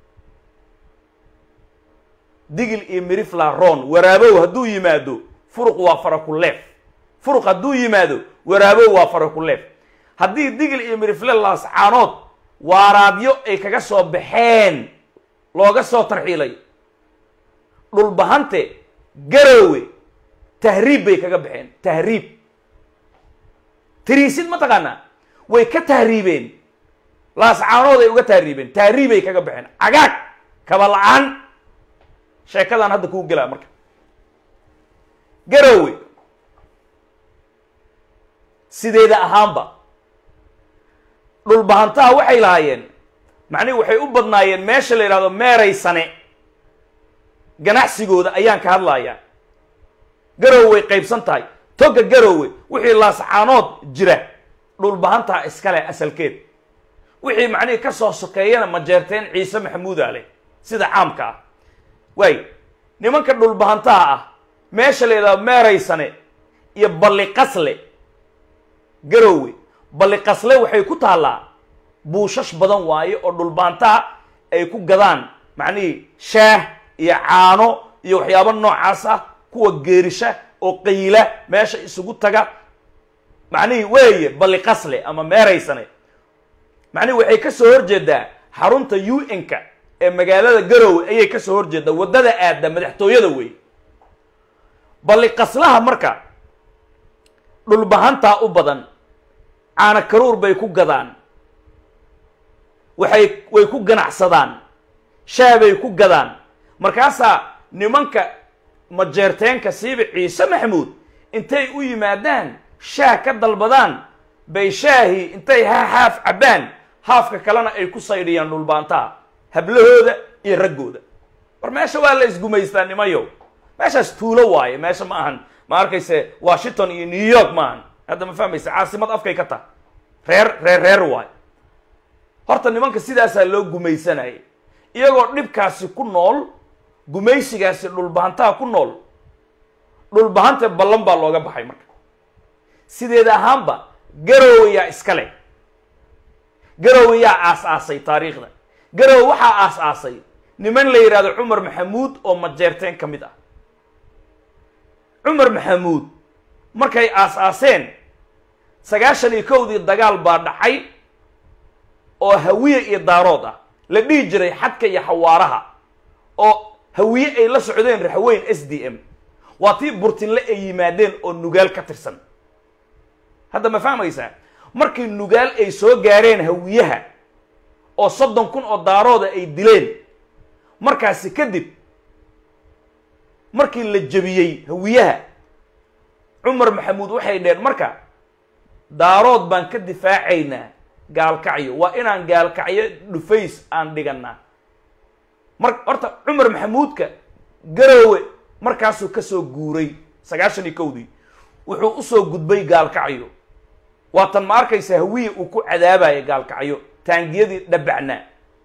digil iyo mirifla ron waraabow hadduu yimaado furuq waa faraku leef furuq hadduu yimaado waraabow waa faraku leef haddii digil iyo mirifle laascaanood waaraadyo ay kaga soo baxeen looga soo tarxiilay dhulbahante garowe tahriib bay kaga baxeen tahriib tiriisid ma taqaanaa way ka tahriibeen laascaanood ay uga tahriibeen tahriibay kaga baxeen cagaag kaba la-aan sheekadaan hadda kuu gelaa marka garowe sideeda ahaanba dhulbahantaha waxay lahaayeen macnihi waxay u badnaayeen meesha la yidhahdo meeraysane ganacsigooda ayaan ka hadlayaa garowe way qaybsan tahay toga garowe wixii laascaanood jira dhulbahantaha iskale asalkeed wixii macnihii ka soo sokeeyana majeerteen ciise maxamuuda leh sida caamka ah waay nimanka dhulbahantaha ah meesha la yidhahdo meeraysane iyo balliqasle garowe balliqasle waxay ku taallaa buushash badan waaye oo dhulbahantaha ay ku gadaan macnihii shaah iyo caano iyo waxyaabo noocaas ah kuwa geerisha oo qayla meesha isugu taga macnihii weeye balliqasle ama meeraysane macnihi waxay ka soo horjeedaa xarunta u n-ka ee magaalada garowe ayay ka soo horjeedaa waddada aada madaxtooyada wey balliqaslaha marka dhulbahantaa u badan caana karuur bay ku gadaan waxay way ku ganacsadaan shaah bay ku gadaan markaasaa nimanka majeerteenka siiba ciise maxamuud intay u yimaadaan shaah ka dalbadaan bay shaahii intay ha haaf cabbaan haafka kalena ay ku saydhiyaan dhulbaantaha hablahooda iyo raggooda war meesha waa la isgumaystaa nimayow meeshaas tuulo waaye meesha ma ahan ma arkayse washington iyo new york ma ahan hadda ma fahmaysa caasimad afkay ka taha reer reer reer waayo horta nimanka sidaasaa loo gumaysanayay iyagoo dhibkaasi ku nool gumaysigaasi dhulbahantaha ku nool dhulbahanta ballan baa looga baxay marka sideed ahaanba garowe yaa iska leh garowe yaa aas-aasay taariikhda garowe waxaa aas-aasay niman la yidhahdo cumar maxamuud oo majeerteen ka mid ah cumar maxamuud markay aas-aaseen sagaashan iyo kowdii dagaal baa dhacay oo hawiye iyo daarood ah la dhihi jiray xadka iyo xawaaraha oo hawiye ay la socdeen raxweyn s d m waa tii burtinle ay yimaadeen oo nugaal ka tirsan hadda ma fahmaysaa markii nugaal ay soo gaareen hawiyaha oo soddon kun oo daarooda ay dileen markaasi kadib markii la jebiyey hawiyaha cumar maxamuud waxay dheen marka daarood baan ka difaacaynaa gaalkacyo waa inaan gaalkacyo dhufays aan dhiganaa mar horta cumar maxamuudka garowe markaasuu kasoo guuray sagaashan iyo kowdii wuxuu usoo gudbay gaalkacyo waatan ma arkaysa hawiye uu ku cadaabaya gaalkacyo taangiyadii dhabacnaa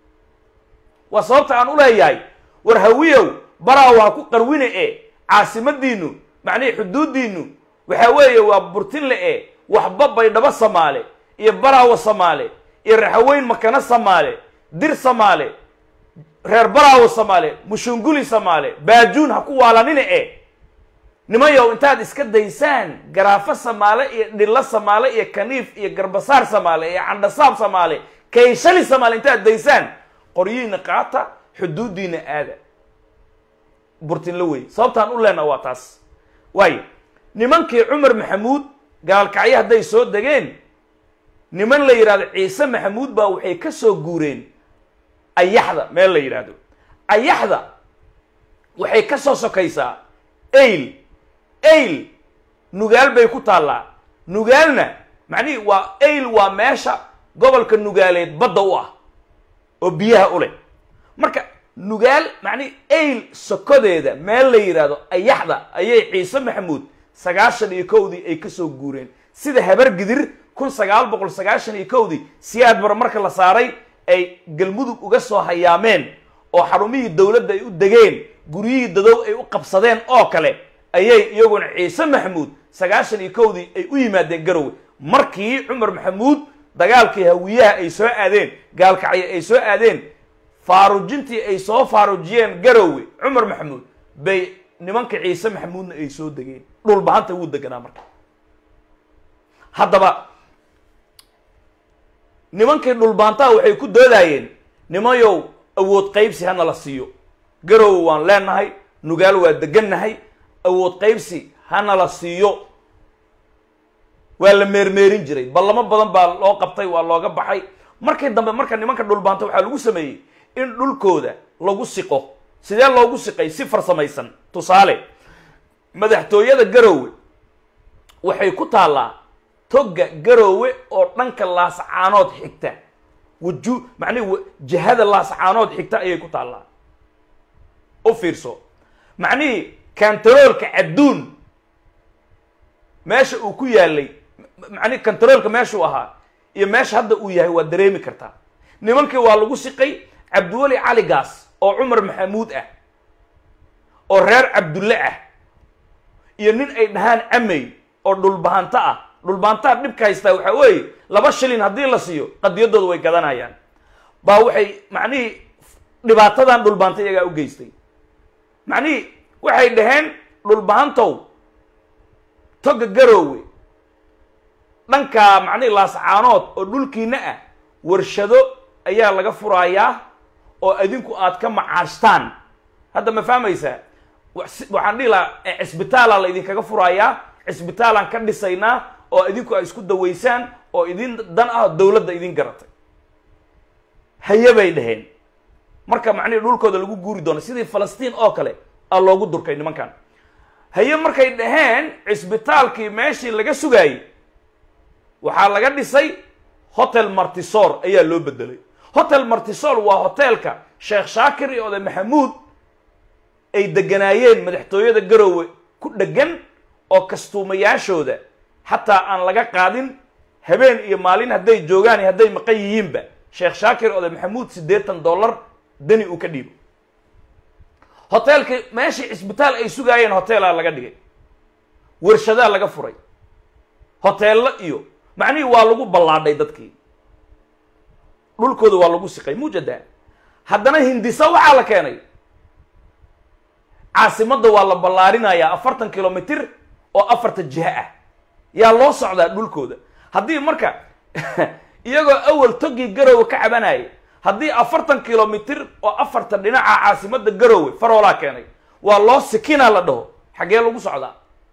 waa sababta aan u leeyahay war hawiyow baraa waa ku qarwine e caasimadiinu macnihii xuduuddiinu waxaa weeye waa burtinle e waxba baydhabo samaale iyo baraawo samaale iyo raxaweyn makano samaale dir samaale reer baraawo samaale mushunguli samaale baajuun ha ku waalanine e nimayow intaad iska daysaan garaafo samaale iyo dhillo samaale iyo kaniif iyo garbasaar samaale iyo candhasaab samaale kayshali samaale intaad daysaan qoryihiina qaata xuduuddiina aada burtinla wey sababtaan u leenaha waa taas waayo nimankii cumar maxamuud gaalkacyo hadday soo degeen niman la yidhahdo ciise maxamuud baa waxay ka soo guureen ayaxda meel la yidhaahdo ayaxda waxay ka soo sokaysaa ayl ayl nugaal bay ku taallaa nugaalna macnihii waa ayl waa meesha gobolka nugaaleed badda u ah oo biyaha u leh marka nugaal macnihi ayl sokodeeda meel la yidhaahdo ayaxda ayay ciise maxamuud sagaashan iyo kowdii ay ka soo guureen sida habar gidir kun sagaal boqol sagaashan iyo kowdii siyaad bar marka la saaray ay galmudug uga soo hayaameen oo xarumihii dowladda ay u degeen guryihii dadow ay u qabsadeen oo kale ayay iyaguna ciise maxamuud sagaashan iyo kowdii ay u yimaadeen garowe markii cumar maxamuud dagaalkii hawiyaha ay soo aadeen gaalkacyo ay soo aadeen faarujintii ay soo faarujiyeen garowe cumar maxamuud bay nimanka ciise maxamuudna ay soo degeen dhulbahanta wuu deganaa marka haddaba nimankii dhulbaantaha waxay ku doodaayeen nimayow awood qaybsi hana la siiyo garowe waan leenahay nugaal waa degannahay awood qaybsi hana la siiyo waa la meermeerin jiray ballamo badan baa loo qabtay waa looga baxay markii dambe marka nimanka dhulbaanta waxaa lagu sameeyey in dhulkooda lagu siqo sidee loogu siqay si farsamaysan tusaale madaxtooyada garowe waxay ku taallaa togga garowe oo dhanka laascaanood xigta waju macnihi jihada laascaanood xigta ayay ku taallaa u fiirso macnihii kantaroolka cadduun meesha uu ku yaalay macnihi kantaroolka meeshuu ahaa iyo meesha hadda uu yahay waa dareemi kartaa nimankii waa lagu siqay cabdiweli caligaas oo cumar maxamuud ah oo reer cabdulle ah iyo nin ay dhahaan camey oo dhulbahanto ah dhulbahantaha dhibka haystaa waxaa weeye laba shilin haddii la siiyo qadiyadooda way gadanayaan baa waxay macnihii dhibaatadan dhulbaanta iyagaa u geystay macnihii waxay dhaheen dhulbahantow toga garoowe dhankaa macnihii laascaanood oo dhulkiina ah warshado ayaa laga furaayaa oo adinku aad ka macaashtaan hadda ma fahmaysaa waxaan dhihi lahaa cisbitaala la idinkaga furaayaa cisbitaalaan ka dhisaynaa oo idinku ay isku dawaysaan oo idin dan ah dowladda idin garatay haye bay dhaheen marka macnihii dhulkooda lagu guuri doono sidii falastiin oo kale aa loogu durkay nimankan haye markay dhaheen cisbitaalkii meeshii laga sugaayey waxaa laga dhisay hotel martisor ayaa loo bedelay hotel martisor waa hotelka sheekh shaakir iyo oday maxamuud ay deganaayeen madaxtooyada garowe ku dhegan oo kastuumayaashooda xataa aan laga qaadin habeen iyo maalin hadday joogaan iyo hadday maqan yihiinba sheekh shaakir oday maxamuud siddeetan dollar deni uu ka dhiibo hoteelkii meeshii cisbitaal ay sugaayeen hoteelaa laga dhigay warshadaa laga furay hoteello iyo macnihii waa lagu ballaadhay dadkii dhulkooda waa lagu siqay mujada haddana hindisa waxaa la keenay caasimadda waa la ballaarinayaa afartan kilomitr oo afarta jiha ah yaa loo socdaa dhulkooda haddii marka iyagoo awal togii garowe ka cabanayay haddii afartan kilomitr oo afarta dhinaca caasimadda garowe faroolaa keenay waa loo sikinaa la dhaho xaggee lagu socdaa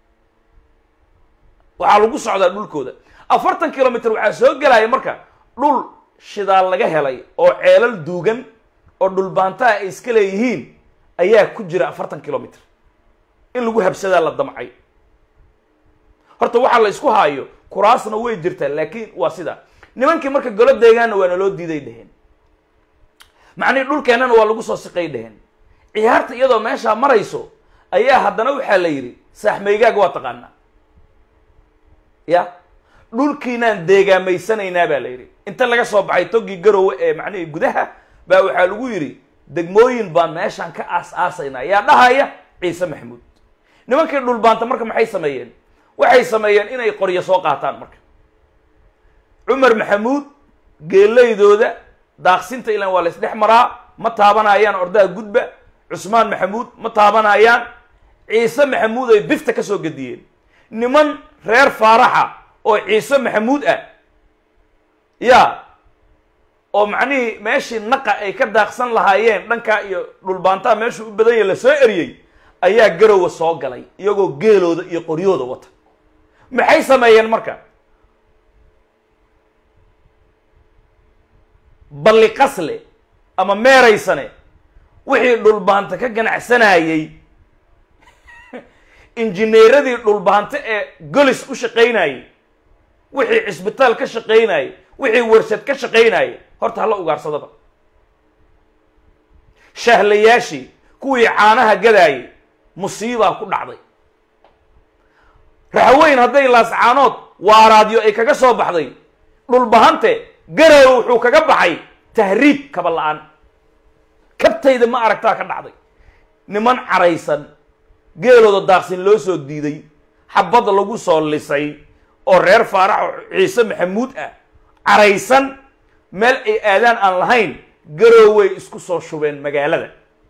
waxaa lagu socdaa dhulkooda afartan kilomitr waxaa soo gelaya marka dhul shidaal laga helay oo ceelal duugan oo dhulbaantaha ay iska leeyihiin ayaa ku jira afartan kilomitr in lagu habsadaa la damcay horta waxaa la isku haayo kuraasna way jirtaa laakiin waa sida nimankii marka golo deegaanna waa naloo diiday dheheen macnihi dhulkeennana waa lagu soo siqay dheheen ciyaarta iyadoo meeshaa marayso ayaa haddana waxaa la yidhi saaxmeygaaga waa taqaanaa ya dhulkiinaan deegaamaysanaynaa baa la yidhi inta laga soo baxay togii garowe ee macnihii gudaha baa waxaa lagu yidhi degmooyin baan meeshaan ka aas-aasaynaa yaa dhahaya ciise maxamuud nimankii dhulbaanta marka maxay sameeyeen waxay sameeyeen inay qoryo soo qaataan marka cumar maxamuud geelaydooda daaqsinta ilan waa la isdhex maraa ma taabanayaan ordaha gudba cusmaan maxamuud ma taabanayaan ciise maxamuud ay bifta ka soo gediyeen niman reer faaraxa oo ciise maxamuud ah ya oo macnihii meeshii naqa ay ka daaqsan lahaayeen dhankaa iyo dhulbaantaha meeshuu u badan yahay la soo eriyey ayaa garowa soo galay iyagoo geelooda iyo qoryooda wata maxay sameeyeen marka balli qasle ama meeraysane wixii dhulbaanta ka ganacsanayey injineeradii dhulbaante ee golis u shaqaynayey wixii cisbitaal ka shaqaynayey wixii warshad ka shaqaynayey horta hala ugaarsadaba shahlayaashii kuwii caanaha gadaayey musiibaa ku dhacday raxweyn hadday laascaanood waaraadyo ay kaga soo baxday dhulbahante garow wuxuu kaga baxay tahriib kaba la-aan kabtayda ma aragtaa ka dhacday niman caraysan geelooda daaqsin loo soo diiday xabad lagu soo lisay oo reer faarax ciise maxamuud ah caraysan meel ay aadaan aan lahayn garooway isku soo shubeen magaalada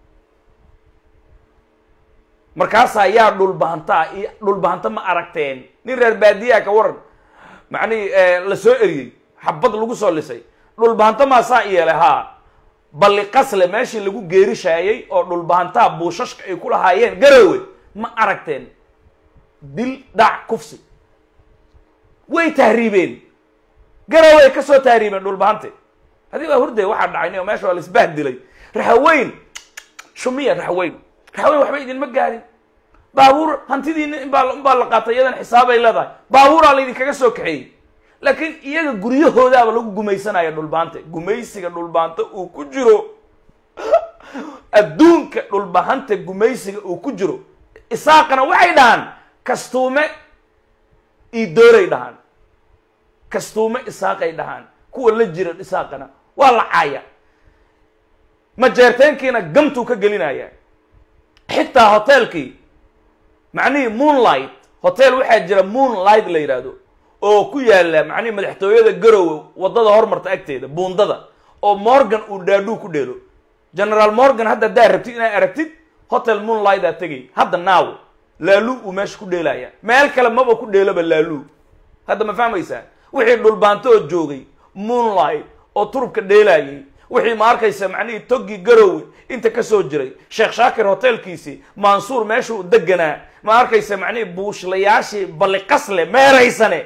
markaasaa yaa dhulbahantaa iyo dhulbahanta ma aragteen nin reer baadiyaa ka waran macnihi la soo eriyey xabad lagu soo lisay dhulbahanto maasaa yeelay haa balli qasle meeshii lagu geerishaayey oo dhulbahantaha buushashka ay ku lahaayeen garowe ma aragteen dil dhac kufsi way tahriibeen garowe ay ka soo tahriibeen dhulbahante haddii waa hurde waxaa dhacay o meesha waa laisbahdilay raxaweyn shumiya raxaweyn raxaweyn waxba idinma gaarin baabuur hantidiina inbaa inbaa la qaatay iyadan xisaabay leedahay baabuuraa laydinkaga soo kaxeeyey laakiin iyaga guryahoodaaba lagu gumaysanaya dhulbaante gumaysiga dhulbaante uu ku jiro adduunka dhulbahanta gumaysiga uu ku jiro isaaqana waxay dhahaan kastuume iidooray dhahaan kastuume isaaqay dhahaan kuwa la jira isaaqana waa la caaya majeerteenkiina gamtuu ka gelinaya xitaa hoteelkii macnihii moonlight hotel waxaa jira moonlight la yidhaahdo oo ku yaala macnihi madaxtooyada garowe waddada hormarta agteeda buundada oo morgan uu dhaadhuu ku dheelo generaal morgan hadda haddaa rabtid inaad aragtid hotel moonlight aa tegay hadda naaw laalu uu meesha ku dheelaya meel kale maba ku dheeloba laalu hadda ma fahmaysaa wixii dhulbaanto oo joogay moonlight oo turubka dheelayay wixii ma arkaysa macnihii toggii garowe inta ka soo jiray sheekh shaakir hotelkiisii mansuur meesha uu deganaa ma arkaysa macnihii buushlayaashii balliqasle meeraysane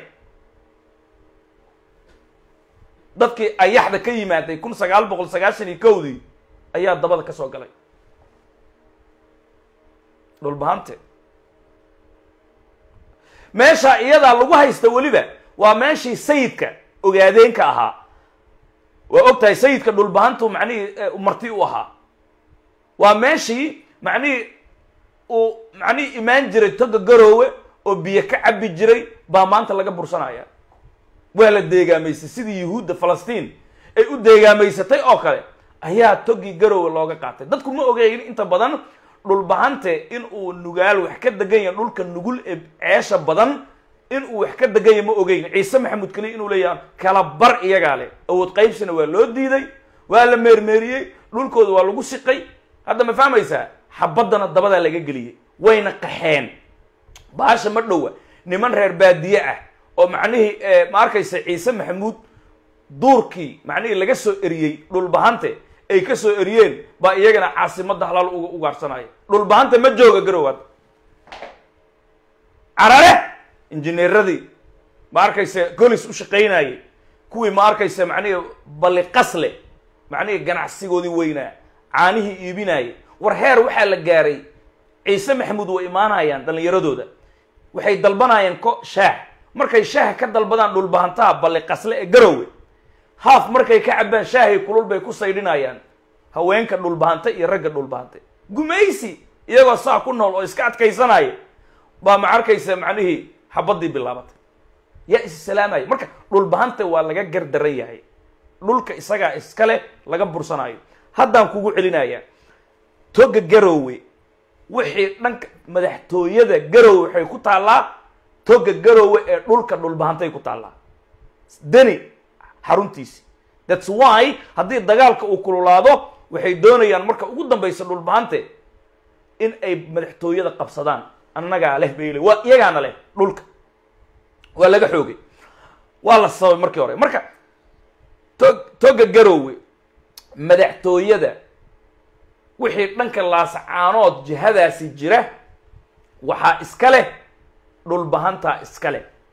dadkii ayaxda ka yimaaday kun sagaal boqol sagaashan iyo kowdii ayaa dabada ka soo galay dhulbahante meesha iyadaa lagu haysta weliba waa meeshii sayidka ogaadeenka ahaa waa og tahay sayidka dhulbahantu macnihii marti u ahaa waa meeshii macnihii uu macnihii imaan jiray toga garoowe oo biyo ka cabi jiray baa maanta laga bursanaya waa la deegaamaysay sidii yuhuudda falastiin ay u deegaamaysatay oo kale ayaa togii garowe looga qaatay dadku ma ogeyn inta badan dhulbahante in uu nugaal wax ka degan yahay dhulka nugul ee ceesha badan in uu wax ka degan yahay ma ogeyn ciise maxamuud kaliya inuu leeyahay kala bar iyagaa leh awood qaybsina waa loo diiday waa la meermeeriyey dhulkooda waa lagu siqay hadda ma fahmaysaa xabaddana dabadaa laga geliyey wayna qaxeen baasha ma dhowa niman reer baadiye ah oo macnihii ma arkaysa ciise maxamuud duurkii macnihii laga soo eriyey dhulbahante ay ka soo eriyeen baa iyagana caasimadda halaal uga ugaarsanaya dhulbahante ma jooga garowaad carare injineeradii ma arkaysa golis u shaqaynayay kuwii ma arkaysa macnihii balliqasle macnihii ganacsigoodii weynaa caanihii iibinayay war heer waxaa la gaaray ciise maxamuud way imaanayaan dhallinyaradooda waxay dalbanayaan ko shaah markay shaaha ka dalbadaan dhulbahantaha balliqasle ee garowe haaf markay ka cabaan shaahay kulul bay ku saydhinayaan haweenka dhulbahante iyo ragga dhulbahante gumaysi iyagoo saa ku nool oo iska adkaysanaya baa ma arkaysa macnihii xabaddii bilaabatay yaa is salaamaya marka dhulbahante waa laga gardaran yahay dhulka isagaa iskale laga bursanayo haddaan kugu celinayaa toga garowe wixii dhanka madaxtooyada garowe waxay ku taallaa toga garowe ee dhulka dhulbahantay ku taallaa deni xaruntiisi thats why haddii dagaalka uu kululaado waxay doonayaan marka ugu dambaysa dhulbahante in ay madaxtooyada qabsadaan annagaa leh bay le waa iyagaana leh dhulka waa laga xoogay waa la sababay markii hore marka to toga garowe madaxtooyada wixii dhanka laascaanood jihadaasi jira waxaa iska leh dhulbahantaa iska leh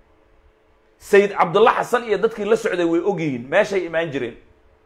sayid cabdulla xasan iyo dadkii la socday way ogyihiin meeshay imaan jireen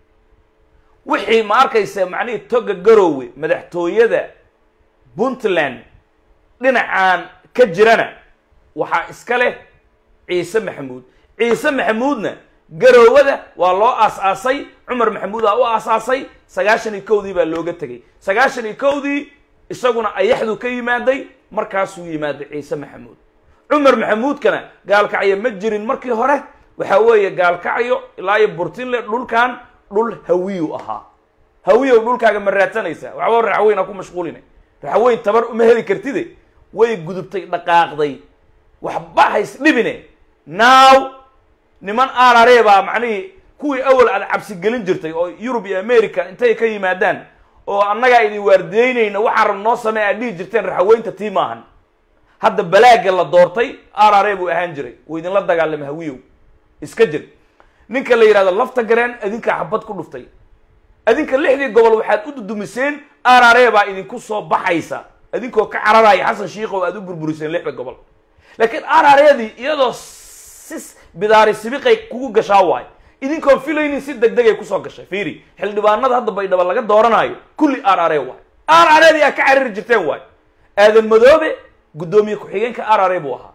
wixii ma arkaysa macnihii toga garoowe madaxtooyada puntland dhinacaan ka jirana waxaa iska leh ciise maxamuud ciise maxamuudna garoowada waa loo aas-aasay cumar maxamuudaa u aasaasay sagaashan iyo kowdii baa looga tegay sagaashan iyo kowdii isaguna ayaxdu ka yimaaday markaasuu yimaaday ciise maxamuud cumar maxamuudkana gaalkacyo ma jirin markii hore waxaa weeye gaalkacyo ilaa iyo burtinle dhulkan dhul hawiyu ahaa hawiyow dhulkaaga ma raadsanaysaa waxba raxweyn ha ku mashquuline raxweyn tabar uma heli kartide way gudubtay dhaqaaqday waxba hays dhibine now niman arare baa macnihii kuwii awal aad cabsi gelin jirtay oo yurub iyo america intay ka yimaadaan oo annagaa idin waardiyeynayna waxaan rab noo samey aad dhihi jirteen raxaweynta tii maahan hadda balaaga la doortay arare buu ahaan jiray uu idinla dagaalama hawiyow iska jir ninka la yidhahdo lafta gareen adinkaa xabad ku dhuftay adinka lixdii gobol waxaad u dudumiseen arare baa idinku soo baxaysa adinkoo ka cararaya xasan shiikow aad u burburiseen lixda gobol laakiin arareedii iyadoo si bidaari sibiqay kugu gashaa waayo idinkoon filaynin si deg degay kusoo gashay fiiri xildhibaanada hadda baydhaba laga dooranayo kulli arare waayo arareedii aad ka carari jirteen waayo aadan madoobe guddoomiye ku-xigeenka arare buu ahaa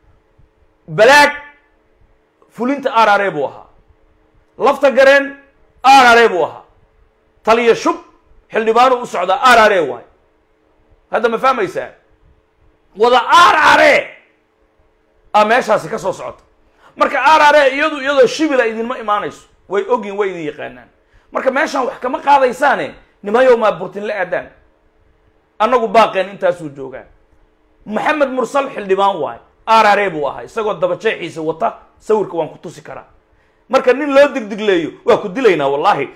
balaag fulinta arare buu ahaa lafta gareen arare buu ahaa taliya shub xildhibaanu u socdaa arare waayo hadda ma fahmaysaa wada arare a meeshaasi ka soo socota marka arare iyadu iyadoo shibila idinma imaanayso way ogyin way idin yaqaanaan marka meeshaan wax kama qaadaysaane nimayow maa burtin la aadaan annagu baaqeen intaasuu joogaa maxamed mursal xildhibaan waayo arare buu ahaa isagoo dabajeexiisa wata sawirka waan ku tusi karaa marka nin loo digdigleeyo waa ku dilaynaa wallahi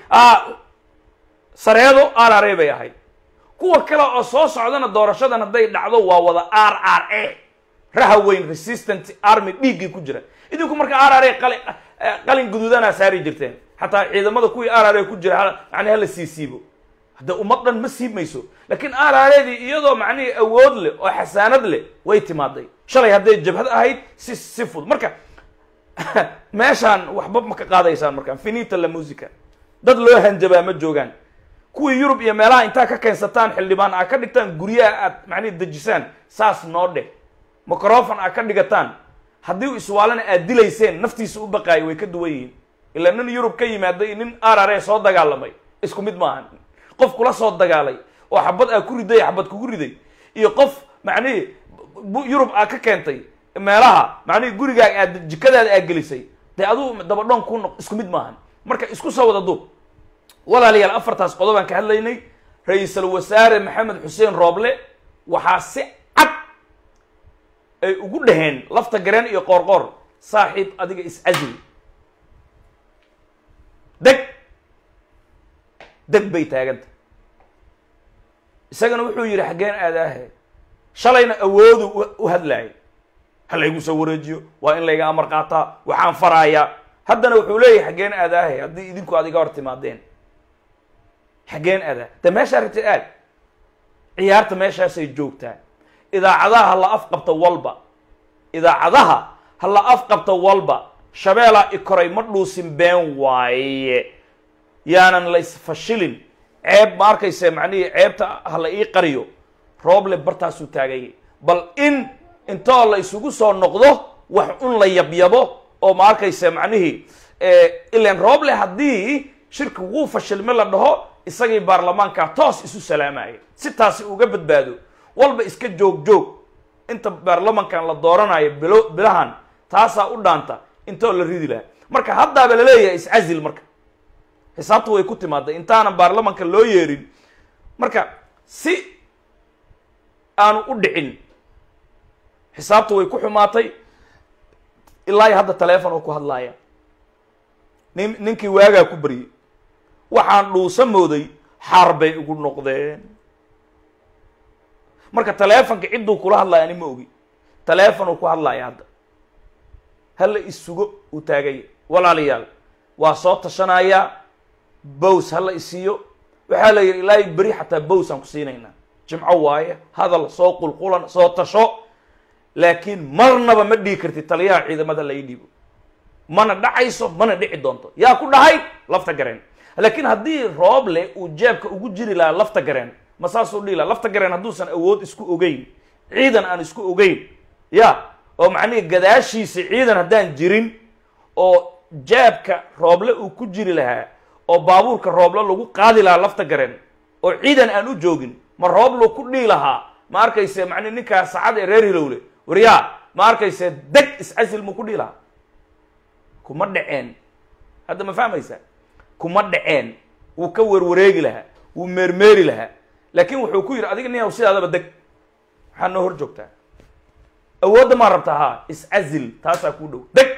sareedo arare bay ahayd kuwa kale oo soo socdana doorashadan hadday dhacdo waa wada r r a rahaweyn resistant army dhiiggii ku jira idinku marka r r a qali qalin guduudanaa saari jirteen xataa ciidamada kuwii r r a ku jira yani hala sii siibo hadda ummad dhan ma siibmayso laakiin r r adii iyadoo macnihii awood leh oo xasaanad leh way timaaday shalay hadday jabhad ahayd si si fud marka meeshaan waxba ma ka qaadaysaan markaan finita la musica dad loo hanjabaa ma joogaan kuwii yurub iyo meelaha intaa ka keensataan xildhibaan aa ka dhigtaan guryaha aad macnihi dejisaan saas noo dheh microfon aa ka dhigataan haddii iswaalana aad dilayseen naftiisa u baqaayo way ka duwan yihiin ilaa nin yurub ka yimaaday nin arare soo dagaalamay isku mid maahan qof kula soo dagaalay oo xabad aa ku riday xabad kugu riday iyo qof macnihii yurub aa ka keentay meelaha macnihii gurigaaga aad jikadaada aad gelisay dee aduu dabadhoon ku noq isku mid maahan marka isku soo wada duub walaalayaal afartaas qodob aan ka hadlaynay ra-iisul wasaare maxamed xuseen rooble waxaa si cad ay ugu dhaheen lafta gareen iyo qoorqoor saaxiib adiga is-casli deg deg bay taaganta isagana wuxuu yidhi xaggeen aadaahe shalayna awoodu u hadlaayay ha laygu soo wareejiyo waa in layga amar qaataa waxaan faraayaa haddana wuxuu leeyahay xaggeen aadaahe haddii idinku aad iga hor timaadeen xaggeen adaa de meeshaa rabtid aad ciyaarta meeshaasay joogtaa idaacadaha ha la afqabta walba idaacadaha ha la afqabta walba shabeelaa i koray ma dhuusin been waaye yaanan laysfashilin ceeb ma arkayse macnihii ceebta ha la ii qariyo rooble bartaasuu taagayay bal in intoo la isugu soo noqdo wax un la yabyabo oo ma arkayse macnihii ilan rooble haddii shirki wuu fashilme la dhaho isagii baarlamaankaa toos isu salaamaya si taasi uga badbaado walba iska joog joog inta baarlamankan la dooranayo bilo bilahan taasaa u dhaanta intoo la ridi lahaa marka haddaaba laleeyahay iscazil marka xisaabta way ku timaaday intaanan baarlamanka loo yeerin marka si aanu u dhicin xisaabta way ku xumaatay ilaa iyo hadda taleefon oo ku hadlaaya nin ninkii waagaa ku baryey waxaan dhuusa mooday xaar bay igu noqdeen marka taleefonka cidduu kula hadlaya ani ma ogi taleefonuu ku hadlaya hadda hala isugo uu taagaya walaalayaal waa soo tashanayaa bows hala isiiyo waxaa la yidhi ilaahay beri xataa bows aan ku siinaynaa jimco waaye hadal soo qulqulan soo tasho laakiin marnaba ma dhigi kartid taliyaha ciidamada la ii dhiibo mana dhacayso mana dhici doonto yaa ku dhahay lafta gareen laakiin haddii rooble uu jeebka ugu jiri lahaa lafta gareen ma saasuu dhihi laha lafta gareen hadduusan awood isku ogeyn ciidan aan isku ogeyn ya oo macnihi gadaashiisa ciidan haddaan jirin oo jeebka rooble uu ku jiri lahaa oo baabuurka rooble lagu qaadi lahaa lafta gareen oo ciidan aan u joogin ma rooblu ku dhihi lahaa ma arkayse macnihi ninkaa sacad ee reer hilowle waryaa ma arkayse deg iscasil mu ku dhihi lahaa kuma dhaceen hadda ma fahmaysa kuma dhaceen wuu ka werwareegi lahaa wuu meermeeri lahaa laakiin wuxuu ku yidhi adiga nin haw sidaadaba deg maxaa noo hor joogtaa awoodda maa rabtaa haa iscazil taasaa kuu dhow deg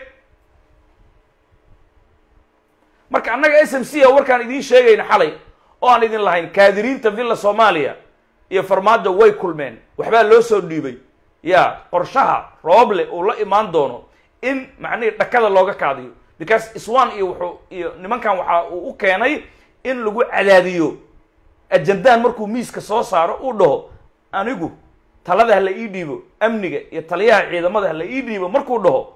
marka annaga s m c a warkaan idiin sheegayna xalay oo aan idin lahayn kaadiriinta villa soomaaliya iyo farmaajo way kulmeen waxbaa loo soo dhiibay ya qorshaha rooble uu la imaan doono in macnihii dhakada looga kaadiyo because iswan iyo wuxuu iyo nimankan waxa uu u keenay in lagu cadaadiyo ajandaan markuu miiska soo saaro uu dhaho anigu talada ha la ii dhiibo amniga iyo taliyaha ciidamada ha la ii dhiibo markuu dhaho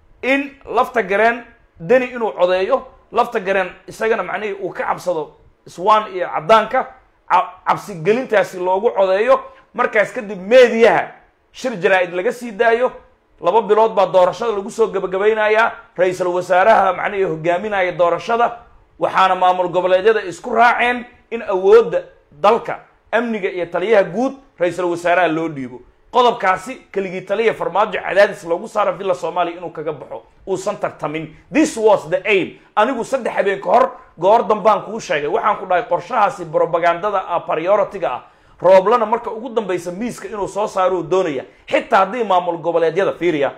in lafta gareen deni inuu codeeyo lafta gareen isagana macnihii uu ka cabsado iswan iyo caddaanka cabsigelintaasi loogu codeeyo markaas kadib meediyaha shir jaraa-id laga sii daayo laba bilood baa doorashada lagu soo gebagabaynayaa ra-iisul wasaaraha macnihii hogaaminaya doorashada waxaana maamul goboleedyada isku raaceen in awoodda dalka amniga iyo taliyaha guud ra-iisul wasaaraha loo dhiibo qodobkaasi keligii taliya farmaajo cadaadis loogu saara villa soomaaliya inuu kaga baxo uusan tartamin this was the aim anigu saddex habeen ka hor goor dambaan kuu sheegay waxaan ku dhahay qorshahaasi brobagandada ah priority-ga ah rooblana marka ugu dambaysa miiska inuu soo saaro uu doonaya xitaa haddii maamul goboleedyada fiiriya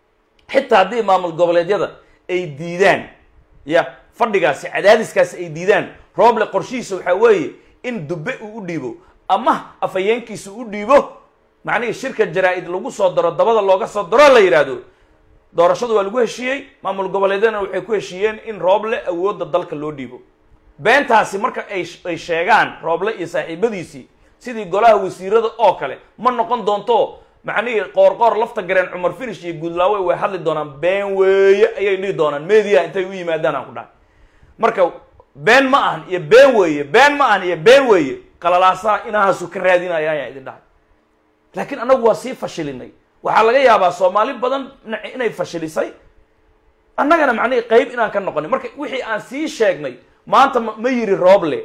xitaa haddii maamul goboleedyada ay diidaan ya fadhigaasi cadaadiskaasi ay diidaan rooble qorshihiisa waxaa weeye in dube uu u dhiibo ama afhayeenkiisa u dhiibo macnihii shirka jaraa-id lagu soo daro dabada looga soo daro la yidhaahdo doorashadu waa lagu heshiiyey maamul goboleedyadana waxay ku heshiiyeen in rooble awoodda dalka loo dhiibo beentaasi marka ay ay sheegaan rooble iyo saaxiibadiisii sidii golaha wasiirada oo kale ma noqon doonto macnihii qoorqoor lafta gareen cumar finish iyo guudlaawe way hadli doonaan been weeye ayay dhihi doonaan media intay u yimaadaan aan ku dhahay marka been ma ahan iyo been weeye been ma ahan iyo been weeye qalalaasaha inahaasu ka raadinaya ayaan idin dhahay laakiin annagu waa sii fashilinay waxaa laga yaabaa soomaali badan inay fashilisay annagana macnihii qeyb inaan ka noqonin marka wixii aan sii sheegnay maanta ma yiri rooble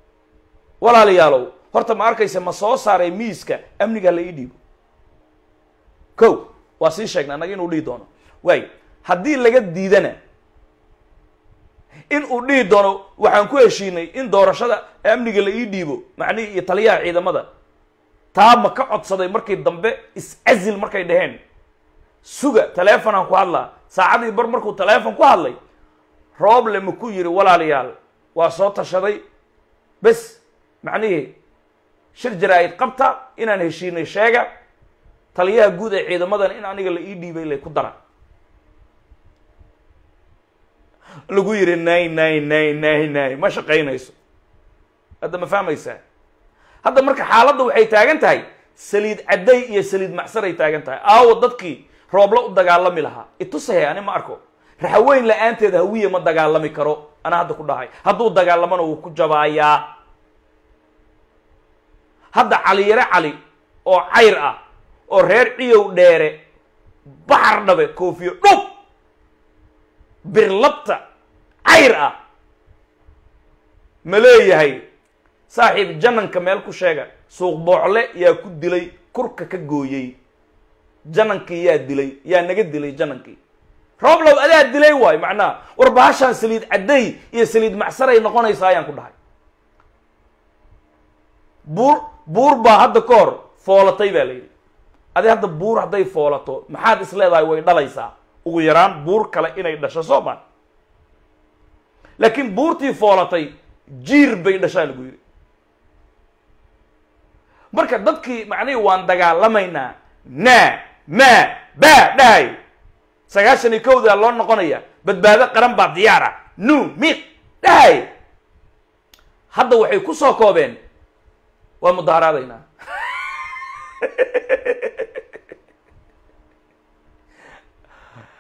walaalayaalow horta ma arkaysa ma soo saaray miiska amniga la ii dhiibo ko waa sii sheegnay annaga inuu dhihi doono waay haddii laga diidana in uu dhihi doono waxaan ku heshiinay in doorashada amniga la ii dhiibo macnihii iyo taliyaha ciidamada taa ma ka codsaday markii dambe is-azil markay dhaheen suga teleefonaan ku hadlaa saacadii bar markuu teleefon ku hadlay rooble ma ku yidhi walaalayaal waa soo tashaday bes macnihii shir jaraa-id qabta inaan heshiinay sheega taliyaha guud ee ciidamadan in aniga la ii dhiibay lay ku dara lagu yidhi nay nay nay nay nay ma shaqaynayso hadda ma fahmaysaa hadda marka xaaladda waxay taagan tahay saliid cadday iyo saliid macsaray taagan tahay aawo dadkii roobla u dagaalami lahaa itusahe ani ma arko raxaweyn la-aanteeda hawiye ma dagaalami karo anaa hadda ku dhahay hadduu dagaalamana wuu ku jabaayaa hadda caliyare cali oo cayr ah oo reer ciyow dheere baxar dhabe koofiyo dhub birlabta cayr ah ma leeyahay saaxiib jananka meel ku sheega suuq boocle yaa ku dilay kurka ka gooyey janankii yaa dilay yaa naga dilay janankii rooblow adaa dilay waayo macnaha war bahashaan saliid cadday iyo saliid macsaray noqonaysaa ayaan ku dhahay buur buur baa hadda ka hor foolatay baa la yidhi adi hadda buur hadday foolato maxaad is leedahay way dhalaysaa ugu yaraan buur kale inay dhasho soo maan laakiin buurtii foolatay jiir bay dhashaa lagu yidhi marka dadkii macnihii waan dagaalamaynaa naa maa baa dhahay sagaashan iyo kowdaa loo noqonaya badbaado qaran baa diyaara nu miiq dhahay hadda waxay ku soo koobeen waa mudaharaadaynaa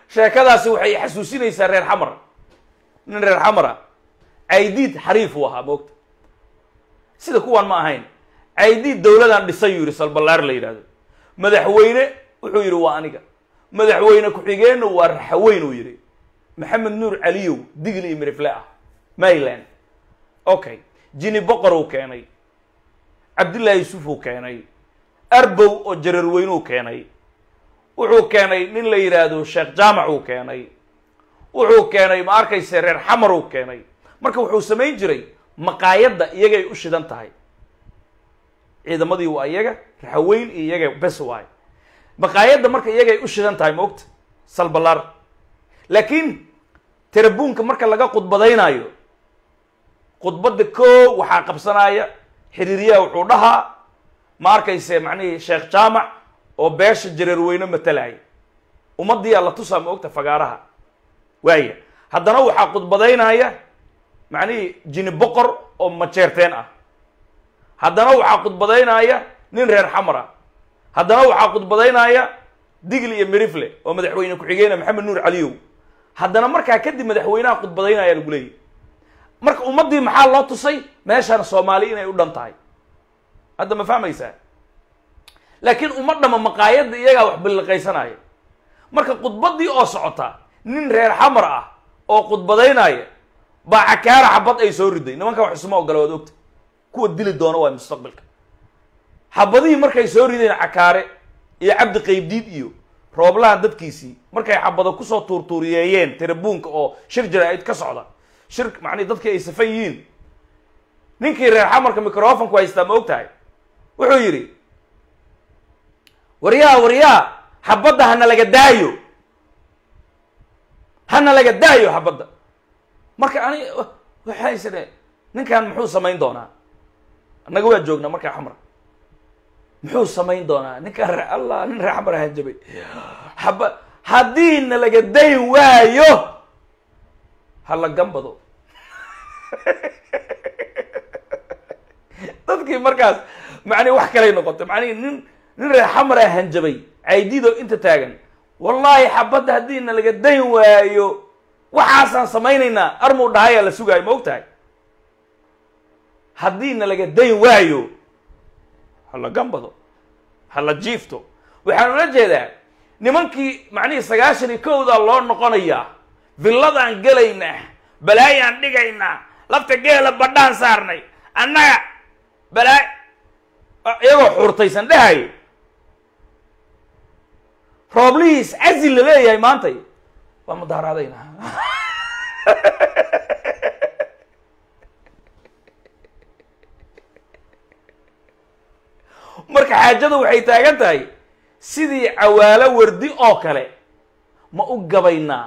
sheekadaasi waxay xasuusinaysaa reer xamar nin reer xamara caydiid xariif uu ahaa moogta sida kuwan ma ahayn caydiid dowladaan dhisay yuu yidhi salballaar la yidhahdo madaxweyne wuxuu yidhi waa aniga madaxweyne ku-xigeenna waa raxaweyn uu yidhi maxamed nuur caliyow digl iyo mirifle ah maryland okay jini boqor uu keenay cabdullaahi yuusuf uu keenay arbow oo jararweynuu keenay wuxuu keenay nin la yidhaahdo sheekh jaamac uu keenay wuxuu keenay ma arkayse reer xamar uu keenay marka wuxuu samayn jiray maqaayadda iyagay u shidan tahay ciidamadii waa iyaga raxaweyn iyo iyaga bes waay maqaayadda marka iyagay u shidan tahay maogta salballaar laakiin terabuunka marka laga khudbadaynaayo khudbadda koo waxaa qabsanaya xiriiryaha wuxuu dhahaa ma arkayse macnihii sheekh jaamac oo beesha jareerweyne matalaya ummadiyaa la tusaa ma ogta fagaaraha waaya haddana waxaa khudbadaynaya macnihii jini boqor oo majeerteen ah haddana waxaa khudbadaynaya nin reer xamar ah haddana waxaa khudbadaynaya digl iyo mirifle oo madaxweyne ku-xigeyna maxamed nuur caliyow haddana markaa kadib madaxweynaha khudbadaynaya lagu leeyahy marka ummaddii maxaa loo tusay meeshaan soomaali inay u dhan tahay hadda ma fahmaysaa laakiin uma dhama maqaayadda iyagaa wax billiqaysanaya marka khudbaddii oo socota nin reer xamar ah oo khudbadaynaya baa cakaara xabad ay soo riday nimanka wax isuma ogola waad ogta kuwa dili doona waa mustaqbalka xabadihii markay soo rideen cakaare iyo cabdi qaybdiid iyo rooblaha dadkiisii markay xabado kusoo tuurtuuriyeeyeen terabuunka oo shir jaraa-id ka socda shir macnii dadkii ay safan yihiin ninkii reer xamarka microfonku haystaa ma og tahay wuxuu yidhi waryaa waryaa xabadda hana laga daayo hana laga daayo xabadda marka ani waxay isdhe ninkan muxuu samayn doonaa annaga waa joognaa markaa xamar muxuu samayn doonaa ninkaan re allah nin reer xamar ahaan jabay haba haddii na laga dayn waayo hala gambado dadkii markaas macnihi wax kalay noqotay macnihi nin nin reer xamar ah hanjabay caydido inta taagan wallaahi xabadda haddii na laga dayn waayo waxaasaan samaynaynaa armuu dhahayaa la sugaayo ma og tahay haddii na laga dayn waayo hala gambado hala jiifto waxaan ula jeedaa nimankii macnihii sagaashan iyo kowdaa loo noqonayaa villadaan gelaynaa balaayaan dhigaynaa lafta geela badhaan saarnay annaga balaa iyagoo xuurtaysan dhahayo rooblihiis cazil la leeyahay maantay waa mudaaraadayna marka xaajada waxay taagan tahay sidii cawaalo wardi oo kale ma u gabaynaa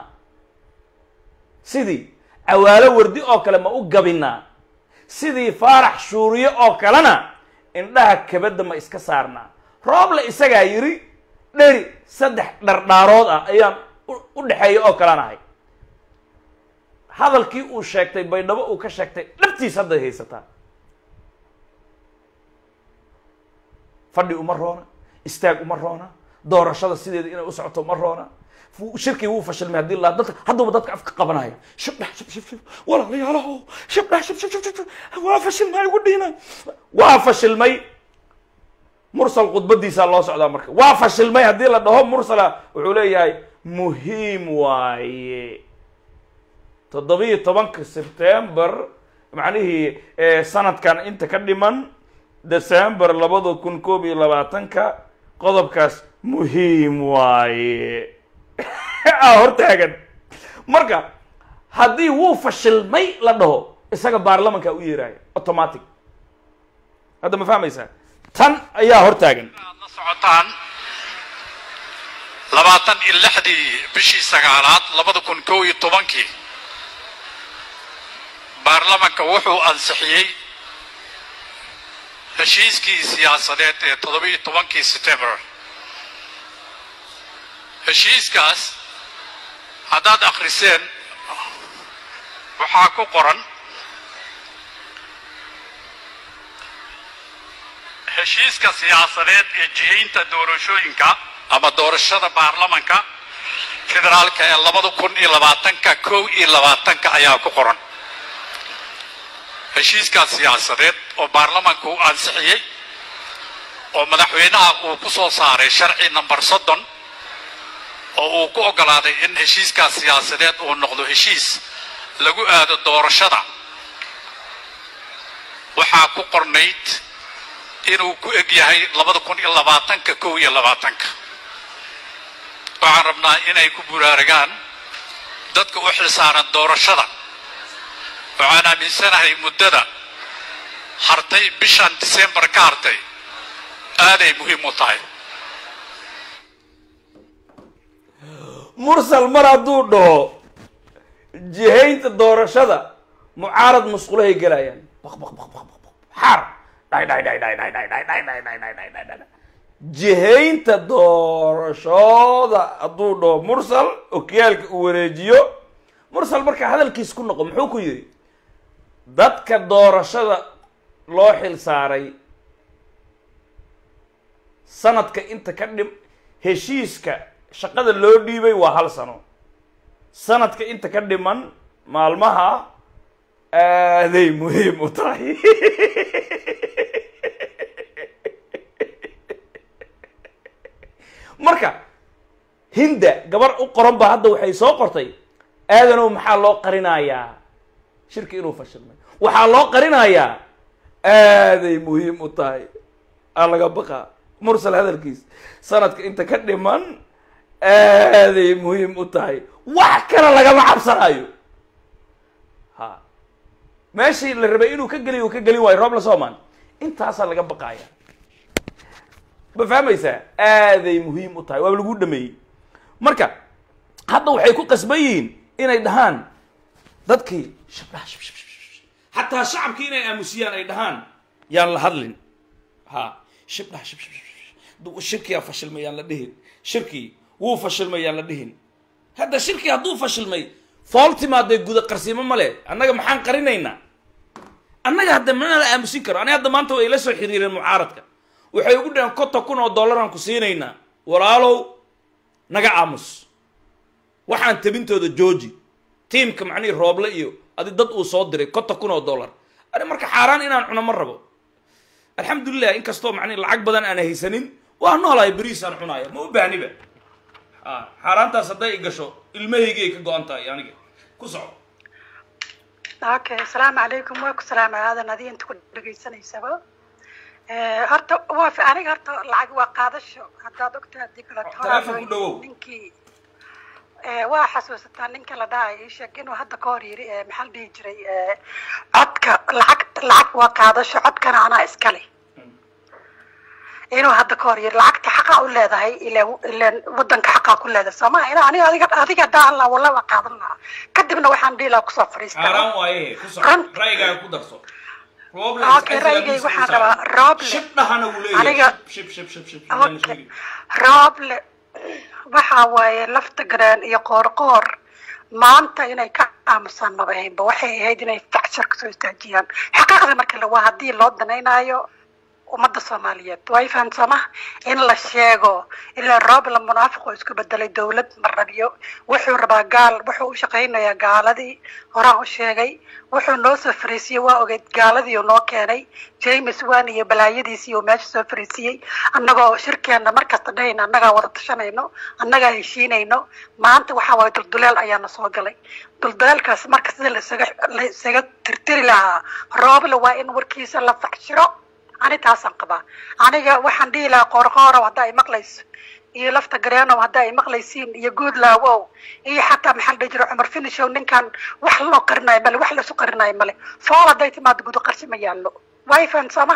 sidii cawaalo wardi oo kale ma u gabaynaa sidii faarax shuuriye oo kalena indhaha kabadda ma iska saarnaa rooble isagaa yidhi dheri saddex dhardhaarood ah ayaan u dhexeeya oo kalanahay hadalkii uu sheegtay baydhabo uu ka sheegtay dhabtiis hadday haysataa fadhi uma roona istaag uma roona doorashada sideeda inay u socoto uma roona shirkii wuu fashilmay haddii la dadka hadduuba dadka afka qabanaya shibdhax shib shib shib walaalayaalaho shibdhax shib shib shib shib waa fashilmay ugu dhiina waa fashilmay mursal khudbadiisaa loo socdaa marka waa fashilmay haddii la dhaho mursala wuxuu leeyahay muhiim waaye toddobiyo tobanka sebtember macnihii sanadkan inta ka dhiman december labada kun koob iyo labaatanka qodobkaas muhiim waaye a hortaagan marka haddii wuu fashilmay la dhaho isaga baarlamanka u yeeraayo automatic hadda ma fahmaysaa tan ayaa hortaagan aad la socotaan labaatan iyo lixdii bishii sagaalaad labada kun kow iyo tobankii baarlamanka wuxuu ansixiyey heshiiskii siyaasadeed ee toddobiyo tobankii september heshiiskaas haddaad akhriseen waxaa ku qoran heshiiska siyaasadeed ee jihaynta doorashooyinka ama doorashada baarlamanka federaalka ee labada kun iyo labaatanka kow iyo labaatanka ayaa ku qoran heshiiskaas siyaasadeed oo baarlamaanka uu ansixiyey oo madaxweynaha uu ku soo saaray sharci number soddon oo uu ku oggolaaday in heshiiskaas siyaasadeed uu noqdo heshiis lagu aado doorashada waxaa ku qornayd inuu ku eg yahay labada kun iyo labaatanka kow iyo labaatanka waxaan rabnaa inay ku buraaragaan dadka u xilsaaran doorashada waxaan aaminsanahay muddada hartay bishan disembar ka hartay aaday muhiim u tahay mursal mar hadduu dhaho jihaynta doorashada mucaarad musqulahay gelayaan baq baq baq baq baq baq xaar dhay dhay dhay dhay dhay dhay dhay dhay dhay dhay dhay dhay dhay dhay jihaynta doorashooda hadduu dhaho mursal okiyaalka uu wareejiyo mursal marka hadalkiis ku noqo muxuu ku yidhi dadka doorashada loo xil saaray sanadka inta ka dhim heshiiska shaqada loo dhiibay waa hal sano sanadka inta ka dhiman maalmaha aaday muhiim u tahay marka hinda gabar u qoran ba hadda waxay soo qortay aadanow maxaa loo qarinayaa shirki inuu fashilmay waxaa loo qarinayaa aaday muhiim u tahay aa laga baqaa mursal hadalkiis sanadka inta ka dhiman aaday muhiim u tahay wax kale lagama cabsanayo ha meeshii la rabay inuu ka geliy uu ka gelin waayo roob la soomaan intaasaa laga baqaaya ma fahmaysaa aaday muhiim u tahay waaba lagu dhameeyey marka hadda waxay ku qasban yihiin inay dhahaan dadkii shabdhaha shab shab shab shab xataa shacabkii inay aamusiyaan ay dhahaan yaan la hadlin ha shibdhaha shab shab shab shab shirkiyaa fashilmay yaan la dhihin shirkii wuu fashilmay yaan la dhihin hadda shirkii hadduu fashilmay fool timaadee guda qarsiimo ma leh annaga maxaan qarinaynaa annaga hadda mana la aamusin karo aniga hadda maanta way ila soo xiriireen mucaaradka waxay ugu dhaheen konton kun oo dollaraan ku siinaynaa walaalow naga aamus waxaan tabintooda jooji tiimka macnihii rooble iyo adi dad uu soo diray konton kun oo dollar ani marka xaaraan inaan cuno ma rabo alxamdulilah inkastoo macnihi lacag badan aan haysanin waa noolahay beriisaan cunaaya ma u baahniba a xaaraantaas hadday i gasho ilmahaygii ay ka go-an tahay aniga ku soco okay asalaamu calaykum waa ku salaamay aadan adi inta ku dhegaysanaysaba horta waa fi- aniga horta lacag waa qaadasho haddaad ogtahay haddii kale Taleefon ku dhawow. ninkii Eh, waa xasuusataa ninka la dhahay ii sheeg inuu hadda ka hor yiri eh, maxaa la dhihi jiray eh, codka lacag lacag waa qaadasho codkana anaa iskale inuu hadda ka hor yiri lacagta xaqa u leedahay ileen ileen wadanka xaqaa ku leedahay sooma ina aniga adiga adiga daan laha walla waa qaadan lahaa kadibna waxaan dhihi lahaa kusoo fadhiistaa xaaraan waaye ku soco Ran- ra'yigaaga ku darso rooble Okay, ra'yigayga waxaan rabaa Roble. shib dhahana wuu leeyahay Aniga- shib shib shib shib shib Okay. rooble waxa waaye lafta garaan iyo qoorqoor maanta inay ka aamusaan maba ahaynba waxay ahayd inay facshar kasoo istaajiyaan xaqiiqda marka la waa haddii loo danaynaayo ummadda soomaaliyeed way fahamsama in la sheego ilaa rooble munaafiq oo isku bedelay dowlad ma rabiyo wuxuu rabaa gaal wuxuu u shaqaynayaa gaaladii horaan u sheegay wuxuu noo soo fariisiyey waa ogeyd gaaladii uu noo keenay james wan iyo balaayadiisii uu meesha soo fariisiyey annagoo shirkeena markasta dhahayna annagaa wada tashanayno annagaa heshiinayno maanta waxaa waaye dulduleel ayaana soo galay dulduleelkaas marka sida laisaga la isaga tirtiri lahaa rooble waa in warkiisa la facshiro ani taasaan qabaa aniga waxaan dhihi lahaa qoorqoorow hadda ay maqlayso iyo lafta gareenow hadda ay maqlaysiin iyo good laawow iyo xataa maxaa la dhihi jira cumar finishow ninkan wax loo qarinayo male wax laisu qarinayo male fool hadday timaado gudo qarsi ma yaallo way fahansama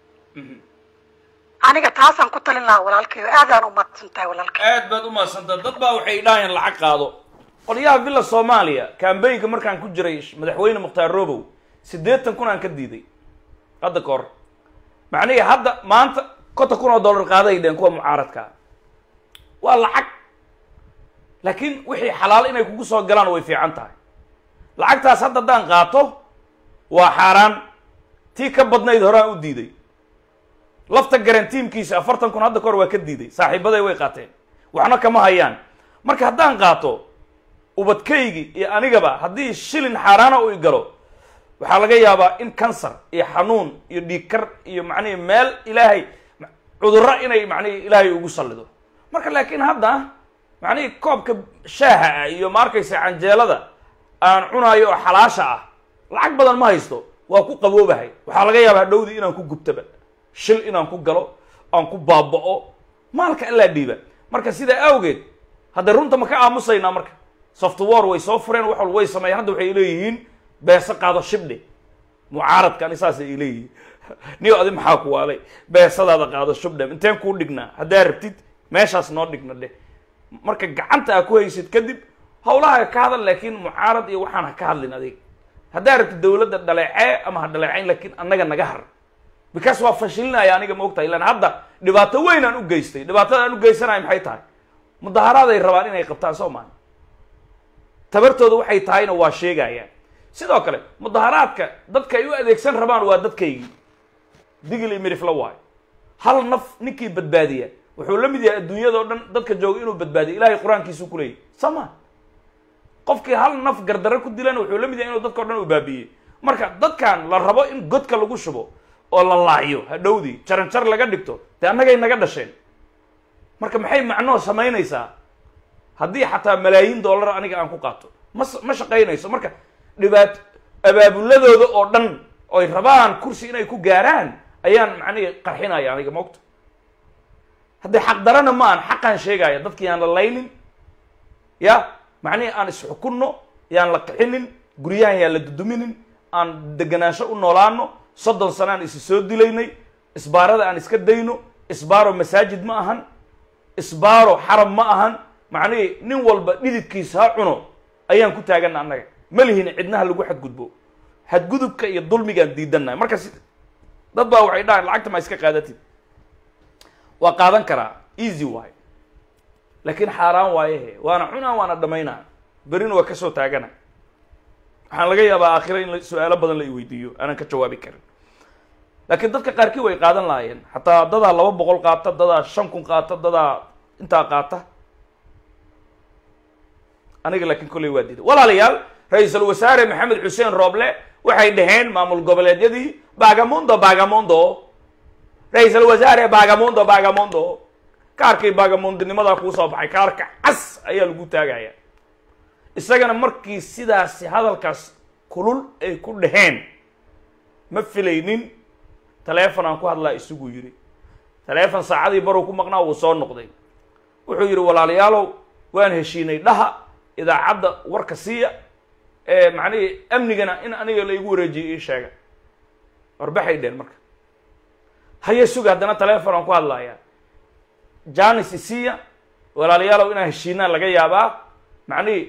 aniga taasaan ku talin lahaa walaalkay aadaan u mahadsan tahay walaalkay aad baad u mahadsantaa dad baa waxay dhahayaan lacag qaado qolyaha villa soomaaliya kambaynka markaan ku jiray madaxweyne mukhtaar robow siddeetan kun aan ka diiday hadda ka hor macnihi hadda maanta konton kun oo dollar qaaday dheen kuwa mucaaradka waa lacag laakiin wixii xalaal inay kugu soo galaan way fiican tahay lacagtaas hadda haddaan qaato waa xaaraan tii ka badnayd horaan u diiday lafta garan tiimkiisa afartan kun hadda kahor waa ka diiday saaxiibaday way qaateen waxna kama hayaan marka haddaan qaato ubadkaygi iyo anigaba haddii shilin xaaraana u igalo waxaa laga yaabaa in kansar iyo xanuun iyo dhiigkar iyo macnihi meel ilaahay cudurro inay macnihi ilaahay ugu sallido marka laakiin hadda macnihi koobka shaaha ah iyo ma arkaysa canjeelada aan cunaayo oo xalaasha ah lacag badan ma haysto waa ku qaboobahay waxaa laga yaabaa dhowdii inaan ku gubtaba shil inaan ku galo aan ku baaba'o maalka allaa dhiiba marka sidaa awgeed hadda runta ma ka aamusaynaa marka software way soo fureen wax walba way sameeyeen hadda waxay leeyihiin beese qaado shibdhe mucaaradka ani saas ay leeyihiin niyo adi maxaa ku waalay beesadaada qaado shubdhe inteen kuu dhignaa haddaa rabtid meeshaas noo dhigna dheh marka gacanta aa ku haysid kadib hawlaha ka hadal laakiin mucaarad iyo waxaan ha ka hadlin adig haddaa rabtid dawladda dhaleecee ama ha dhaleecayn laakiin annaga naga har because waa fashilinaya aniga ma ogtahay ilaan hadda dhibaato weyn aan u geystay dhibaatada aan u geysanayo maxay tahay mudaharaaday rabaan inay qabtaan soo maha tabartooda waxay tahayna waa sheegayaan sidoo kale mudaharaadka dadka ay u adeegsan rabaan waa dadkaygii digil iyo mirifla waayo hal naf ninkii badbaadiya wuxuu la mid yahay adduunyada o dhan dadka jooga inuu badbaadiyo ilahay qur-aankiisu ku leeyahy sama qofkii hal naf gardarre ku dilana wuxuu la mid yahay inuu dadka o dhan u baabiiyey marka dadkan la rabo in godka lagu shubo oo la laayo hadhowdii jaran jar laga dhigto dee annagay naga dhasheen marka maxay macnoo samaynaysaa haddii xataa malaayiin dollar aniga aan ku qaato ma ma shaqaynayso marka dhibaat abaabuladooda oo dhan oy rabaan kursi inay ku gaaraan ayaan macnihi qarxinaya aniga moogta haddii xaqdarana ma aan xaqaan sheegaya dadki yaan la laynin ya macnihi aan isxukunno yaan la qixinin guryahan yaan la duduminin aan deganaansho u noolaano soddon sano aan isi soo dilaynay isbaarada aan iska dayno isbaaro masaajid ma ahan isbaaro xaram ma ahan macnihii nin walba dhididkiisa ha cuno ayaan ku taagana annaga ma lihin cidnaha lagu xadgudbo xadgudubka iyo dulmigaan diidannahay marka si dad baa waxay dhahaan lacagta ma iska qaadatid waa qaadan karaa easy waayo laakiin xaaraan waayehe waana cunaa waana dhamaynaa berina waa kasoo taagana waxaan laga yaabaa aakhira in su-aalo badan la i weydiiyo aanan ka jawaabi karin laakiin dadka qaarkii way qaadan lahaayeen xataa dadaa laba boqol qaata dadaa shan kun qaata dadaa intaa qaata aniga laakiin kolley waa diiday walaalayaal ra-iisul wasaare maxamed xuseen rooble waxay dhaheen maamul goboleedyadii bagamondo bagamondo ra-iisul wasaare bagamondo bagamondo kaarkii bagamondinimadaa kuu soo baxay kaarka cas ayaa lagu taagaya isagana markii sidaasi hadalkaas kulul ay ku dhaheen ma filaynin taleefon aan ku hadlaa isugu yidhi taleefon saacadii baruu ku maqnaa wuu soo noqday wuxuu yidhi walaalayaalow waan heshiinay dhaha idaacadda warka siiya ee macnihii amnigana in aniga la igu wareejiyay ii sheega warbaxay dheen marka haye suga haddana taleefon aan ku hadlaaya janis isiya walaalayaalow inaan heshiinaa laga yaabaa macnihii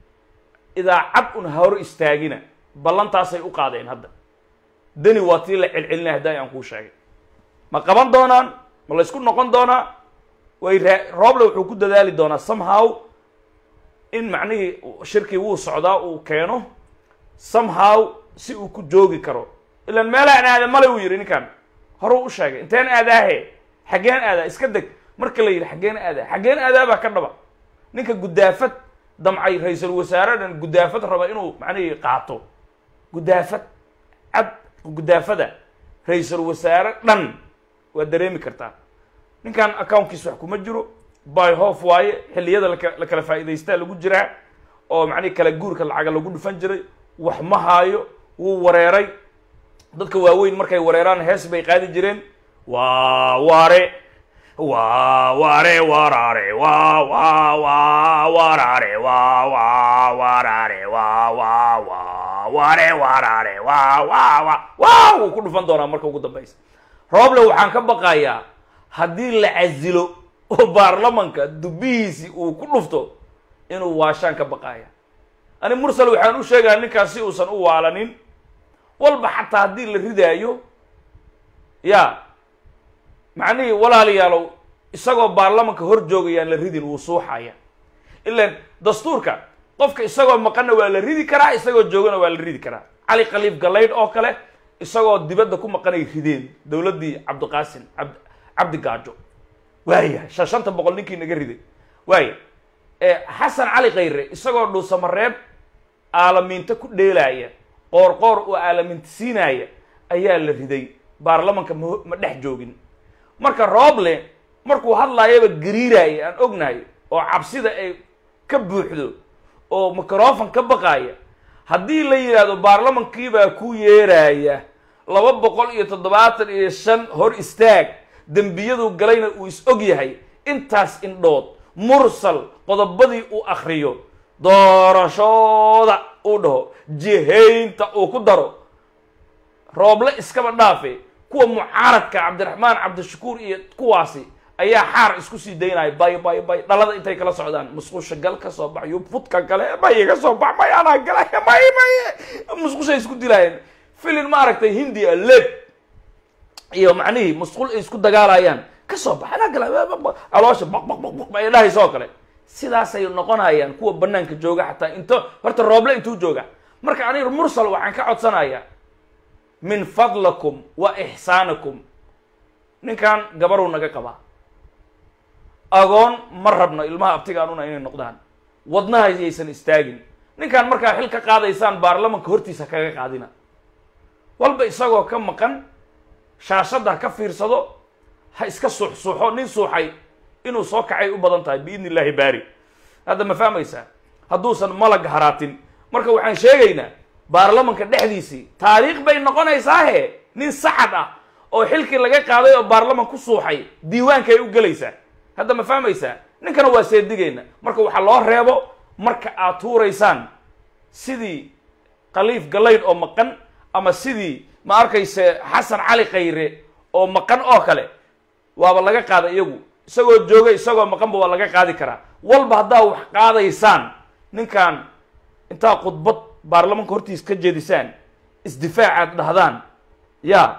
idaacad un hor istaagina ballantaasay u qaadeen hadda deni waa tii la celcelinay hadda aan kuu sheegay ma qaban doonaan ma laysku noqon doonaa way raa rooble wuxuu ku dadaali doonaa somehow in macnihii shirkii wuu socdaa uu keeno somehow si uu ku joogi karo ilaan meelaan aada male uu yidhi ninkan horuu u sheegay inteen aadaahe xaggeen aadaa iska deg marka la yidhi xaggeen aadaa xaggeen aadaa baa ka dhaba ninka guddaafad damcay ra-iisul wasaare dhan guddaafad raba inuu macnihii qaato guddaafad cad guddaafada ra-iisul wasaare dhan waa dareemi kartaa ninkan accountkiis wax kuma jiro by hof waaye xilliyada laka la kala faa'idaystaa lagu jiraa oo macnihi kala guurka lacaga lagu dhufan jiray wax ma haayo wuu wareeray dadka waaweyn markay wareeraan hees bay qaadi jireen waa ware waa ware warare waa waa waa warare waa waa warare waa waa waa ware warare waa waa waa waa wuu ku dhufan doonaa marka ugu dambaysa rooble waxaan ka baqayaa haddii la casilo oo baarlamanka dubihiisi uu ku dhufto inuu waashaan ka baqaya ani mursal waxaan u sheegaya ninkaas si uusan u waalanin walba xataa haddii la ridaayo ya macnihii walaalayaalow isagoo baarlamanka hor joogayaan la ridin wuu suuxaya ilan dastuurka qofka isagoo maqanna waa la ridi karaa isagoo joogana waa la ridi karaa cali khaliif galaydh oo kale isagoo dibadda ku maqanay rideen dowladdii cabdiqaasim ab cabdi gaajo waaya shan shanta boqol ninkii naga riday waaya xasan cali khayre isagoo dhuusamareeb aalamiinto ku dheelaaya qoor qoor oo aalamiinta siinaaya ayaa la riday baarlamanka ma ma dhex joogin marka rooble markuu hadlaayaba gariiraaya aan ognahay oo cabsida ay ka buuxdo oo microfon ka baqaaya haddii la yidhaahdo baarlamankiibaa ku yeeraaya laba boqol iyo toddobaatan iyo shan hor istaag dembiyadu galayna uu is og yahay intaas indhood mursal qodobadii uu akriyo doorashooda uu dhaho jihaynta uu ku daro rooble iskaba dhaafe kuwa mucaaradka cabdiraxmaan cabdishakuur iyo kuwaasi ayaa xaar isku sii daynaya bay bay bay dhalada intay kala socdaan musqusha gal ka soo bax yubfudka gale may ka soo bax may anaa gala may may musqushay isku dilaayeen filin maaragtay hindia leb iyo macnihii musqul ay isku dagaalayaan ka soo bax anaa gala caloosha baq baq baq baq ay dhahaysa oo kale sidaasay noqonayaan kuwa banaanka jooga xataa into horta rooble intuu jooga marka aniga mursal waxaan ka codsanayaa min fadlakum wa ixsaanakum ninkan gabaruu naga qabaa agoon ma rabno ilmaha abtigaanuna inay noqdaan wadnaha yaysan istaagin ninkan markaa xil ka qaadaysaan baarlamanka hortiisa kaga qaadina walba isagoo ka maqan shaashadda ha ka fiirsado ha iska suuxsuuxo nin suuxay inuu soo kacay u badan tahay biidni illaahi baari hadda ma fahmaysaa hadduusan malag haraatin marka waxaan sheegaynaa baarlamanka dhexdiisii taariikh bay noqonaysaahe nin sacad ah oo xilkii laga qaaday oo baarlaman ku suuxay diiwaankay u gelaysaa hadda ma fahmaysaa ninkana waa seedigeyna marka waxaa loo reebo marka aad tuuraysaan sidii khaliif galayd oo maqan ama sidii ma arkayse xasan cali khayre oo maqan oo kale waaba laga qaada iyagu isagoo jooga isagoo maqanba waa laga qaadi karaa walba haddaa wax qaadaysaan ninkan intaa khudbad baarlamanka hortiis ka jeedisaan isdifaacaad dhahdaan ya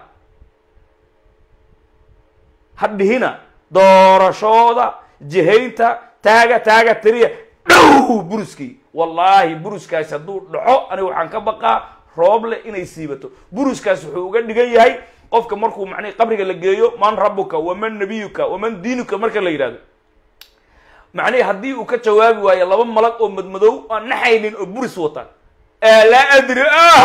hadhihina doorashooda jihaynta taaga taaga tiriya dhow buruskii wallaahi buruskaasi hadduu dhaco aniga waxaan ka baqaa rooble inay siibato buruskaas wuxuu uga dhigan yahay qofka markuu macnihi qabriga la geeyo man rabuka waman nabiyuka waman diinuka marka la yidhahdo macnihi haddii uu ka jawaabi waayo laba malag oo madmadow aan naxaynin oo buris wata laa adri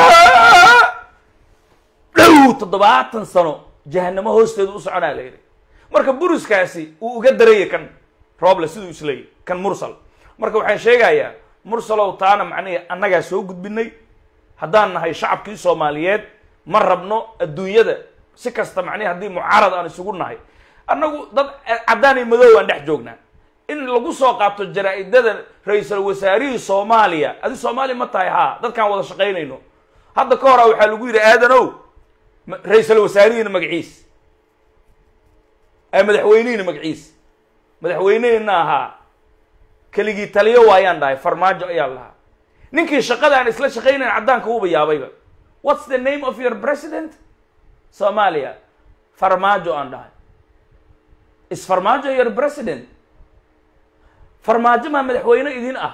dhow toddobaatan sano jahanamo hoosteedu u soconaa la yidhi marka buruskaasi uu uga daraya kan rooble siduu isleeyay kan mursal marka waxaan sheegayaa mursalow taana macnihi annagaa soo gudbinay haddaan nahay shacabkii soomaaliyeed ma rabno adduunyada si kasta macnihi haddii mucaarad aan isugu nahay annagu dad caddaan iyo madow aan dhex joognaa in lagu soo qaato jaraa-idada ra-iisal wasaarihii soomaaliya adi soomaaliya ma tahay haa dadkaan wada shaqaynayno hadda ka hora waxaa lagu yidhi aadanow ra-iisal wasaarihiina magaciis madaxweynihiina magaciis madaxweynehina ahaa keligii taliyo waayaan dhahay farmaajo ayaan lahaa ninkii shaqada aan isla shaqaynayn caddaanka uuba yaabayba what's the name of your president somalia farmaajo aan dhahay is farmaajo your president farmaajo maa madaxweyne idin ah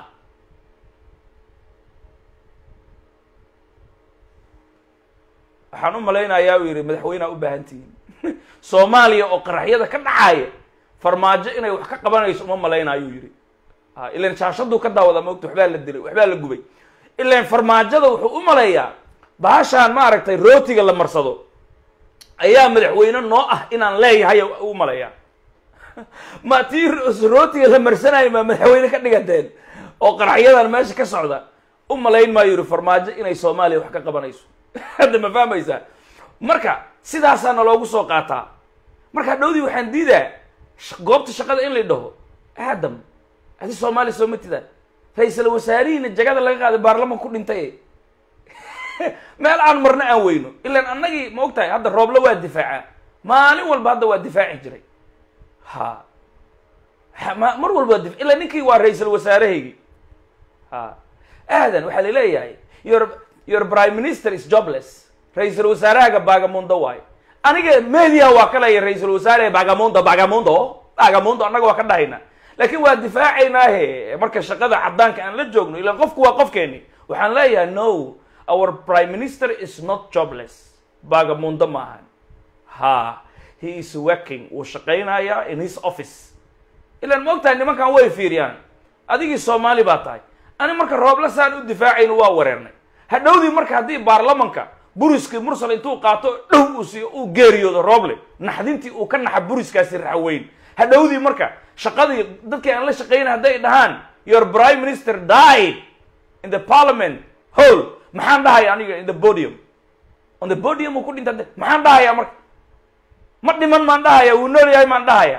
waxaan u malaynayaa uu yidhi madaxweynea u baahan tihiin soomaaliya oo qaraxyada ka dhacaaya farmaajo inay wax ka qabanayso uma malaynaayuu yidhi a ilan shaashaduu ka daawada maogta waxbaa la dilay waxbaa la gubay ilan farmaajada wuxuu u maleeyaa bahashaan maaragtay rootiga la marsado ayaa madaxweyne noo ah inaan leeyahay u maleeyaa ma tii rootiga la marsanayo maa madaxweyne ka dhigateen oo qaraxyadan meesha ka socda u malayn maayo yidhi farmaajo inay soomaaliya wax ka qabanayso hadda ma fahmaysaa marka sidaasaana loogu soo qaataa marka dhowdii waxaan diidaa goobta shaqada in la dhaho aadam adi soomaaliya soo ma tidaan ra-iisal wasaarihiina jagada laga qaaday baarlaman ku dhintay meel aan marno aan weyno ilaan annagii ma og tahay hadda rooble waa difaaca maalin walba hadda waa difaaci jiray ha ma mar walba waa difa ilaa ninkii waa ra-iisal wasaarahaygi ha aadan waxaa laleeyahay your your prime minister is jobless ra-iisal wasaarahaga bagamundo waayo aniga media waa ka leeya ra-iisal wasaare bagamundo bagamundo bagamundo annaga waa ka dhahayna laakiin waa difaacaynaahe marka shaqada caddaanka aan la joogno ilaan qofku waa qofkeeni waxaan leeyahay no our prime minister is not jobless bagamundo maahan ha he is working wuu shaqaynayaa in his office ilaan ma og tahay nimankan way fiiriyaan adigii soomaali baa tahay ani marka rooble saan u difaacayno waa wareernay hadhowdii marka haddii baarlamanka buriskii mursal intuu qaato dhow uu siiyo uu geeriyoodo rooble naxdintii uu ka naxa buriskaasi raxweyn hadhowdii marka shaqadii dadkii aan la shaqaynay hadday dhahaan your prime minister died in the parliament hall maxaan dhahaya aniga in the podium on the podium uu ku dhinta de- maxaan dhahaya marka ma dhiman maan dhahaya wuu nool yahay maan dhahaya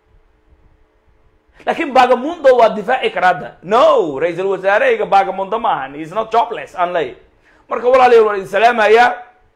laakiin bagamundo waa difaaci karaa hadda no ra-iisul wasaarehayga bagamundo ma ahan he is not jobless aan leeyahy marka walaalayaal waan idin salaamayaa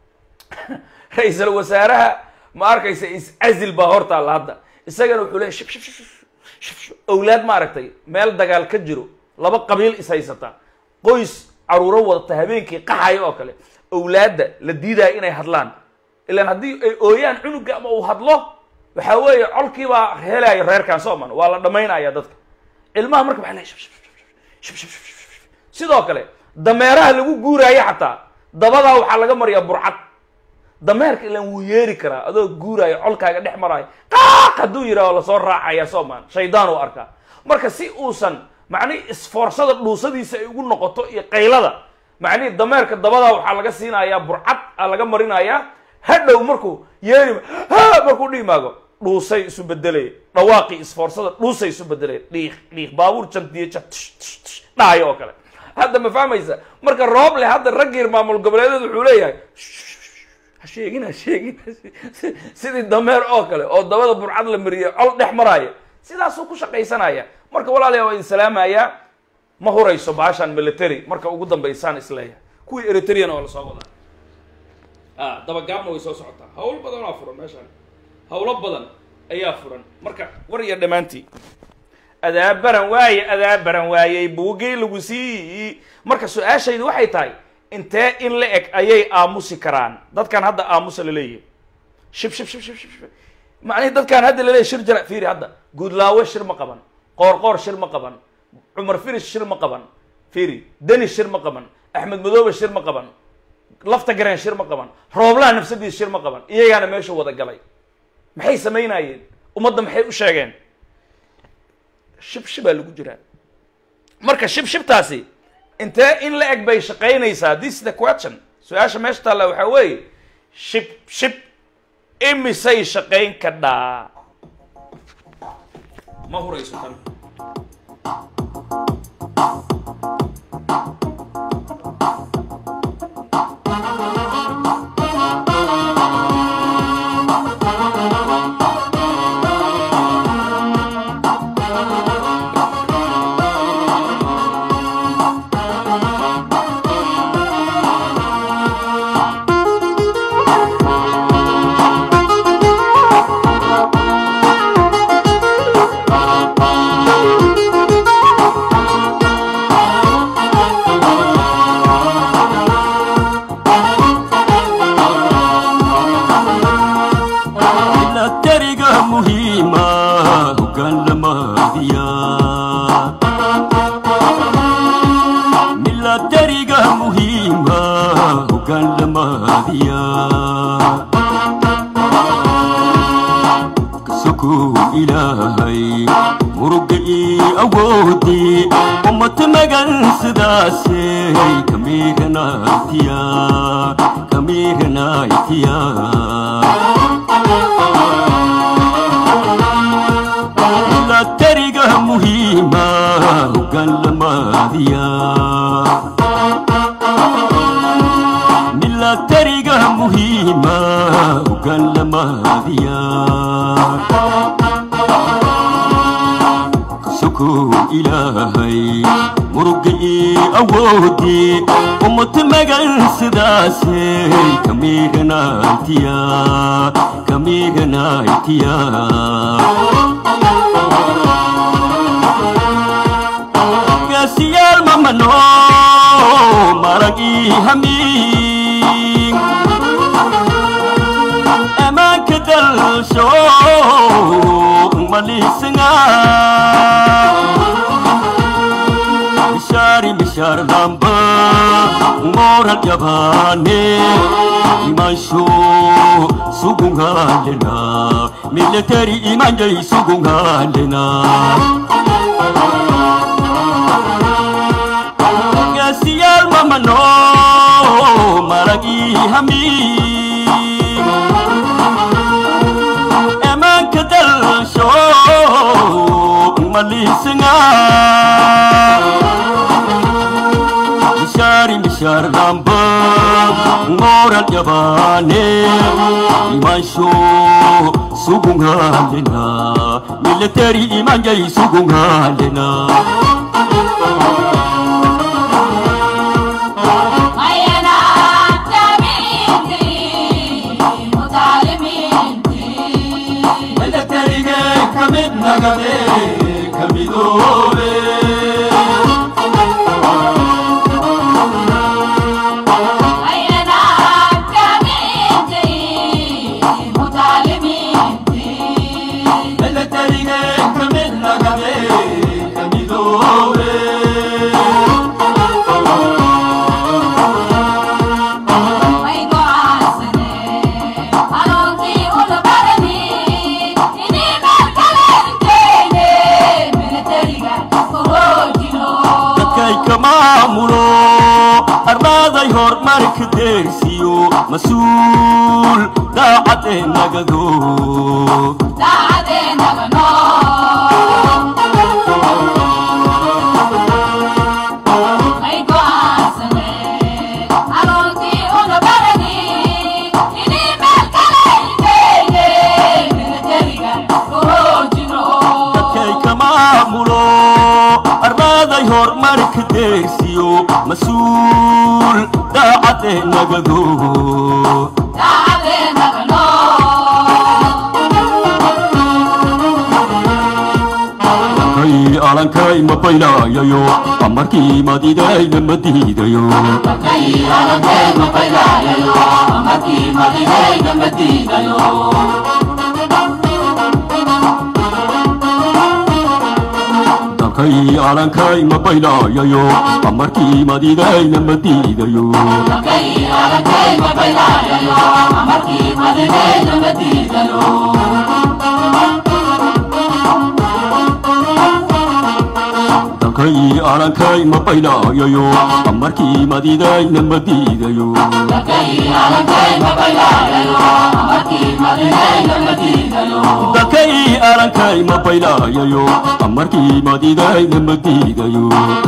ra-iisul wasaaraha ma arkaysa is-azil baa hortaalla hadda isagana wuxuu leeyahy shib shib shib shib shib shib owlaad ma aragtay meel dagaal ka jiro laba qabiil is haysata qoys caruuro wadata habeenkii qaxaya oo kale owlaadda la diidaya inay hadlaan ilaan haddii ay ooyaan cunuga ama uu hadlo waxa weeye colkiibaa helaya reerkan sooman waa la dhamaynaya dadka ilmaha marka waxaa leeyahay shib shib shib shib shib shib shib shib. sidoo kale dameeraha lagu guuraayo xataa dabadaa waxaa laga mariyaa burcad dameerka ilaan wuu yeeri karaa adoo guuraayo colkaaga dhex maraayo qaaq hadduu yidhahdo lasoo raacaya soomaan shaydaan uu arkaa marka si uusan macnihi isfoorsada dhuusadiisa ay ugu noqoto iyo qaylada macnihi dameerka dabadaa waxaa laga siinayaa burcad aa laga marinayaa hadhow markuu yeeri ha markuu dhimaago dhuusay isu bedelay dhawaaqii isfoorsada dhuusay isu bedelay dhiiq dhiiq baabuur jantiyo jan tsh tsh tsh dhahayo oo kale hadda ma fahmaysa marka rooble hadda raggiir maamul goboleedeed wuxuu leeyahay ha sheegin ha sheegin sidii dameer oo kale oo dabada burcad la mariyay col dhex maraayo sidaasuu ku shaqaysanaya marka walaalayaa waa idin salaamayaa ma hurayso baashaan military marka ugu dambaysaan isleeyahay kuwii eritrean oo lasoo wadaa a dabagaabna way soo socotaa hawl badan waa furan meeshaan hawlo badan ayaa furan marka war iyo dhammaantii adaabaran waaye adaabaran waayey buugii lagu sii marka su-aashaydu waxay tahay intee in la eg ayay aamusi karaan dadkan hadda aamusa la leeyahay shib shib shib shib shib shib macnihi dadkan hadda la leeyahay shir jara fiiri hadda guudlaawe shir ma qaban qoorqoor shir ma qaban cumar firish shir ma qaban fiiri deni shir ma qaban axmed madoobe shir ma qaban lafta gareen shir ma qaban rooblaha nafsadiis shir ma qaban iyagaana meesha wada galay maxay samaynayeen ummadda maxay u sheegeen shib shibaa lagu jiraa marka shib shibtaasi intee in la eg bay shaqaynaysaa this is the question su-aasha meesha taalla waxaa weeye shib shib imisay shaqayn kadhaa ma hurayso tan milatariga muhiima hogaanlamaadiya milatariga muhiima hogaanlamaadiya kasokuu ilaahay muruga ii awoodii ummata magan sidaasey kamiiganaytiya kamiiganaytiya milatariga muhiima hogaanlamaadiya milatariga muhiima hogaanlamaadiya kasokuu ilaahay muruga ii awoodii ummata magan sidaasey kamiiganaytiya kamiiganaytiya gaasiyaal mamano marag ii hamiin ammaanka dalsho malisnga mishaari mishaar lamba ngoral jabane imansho sugungalena military imanjay sugungalena ii hamiin emanka dalsho malisinga bishari bishar damba ngoral yabane imansho sugungalena military imanjai sugungalena military kamid nagade kamidove military kamid nagade kamidove dadkay ka maamulo arlaaday horumarka deersiyo mas-uul daacadee nagado dadkay ka maamulo arlaaday horumarka deersiyo mas-uul daacadee nagado kay alankay ma baylayayo amarkii madidayna ma diidayo dalkay alankay ma baylayayo amarkii madidayna ma diidayo dalkay alankay ma baylayayo amarkii madidayna ma diidayo dalkay alankay ma baylayayo amarkii madidayna ma diidayo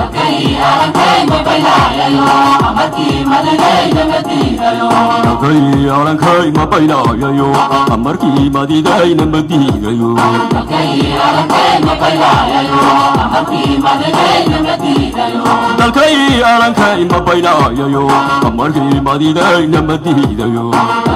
dalkay alankay ma baylayayo amarkii madidayna ma diidayo dalkay alankay ma baylayayo amarkii madidayna ma diidayo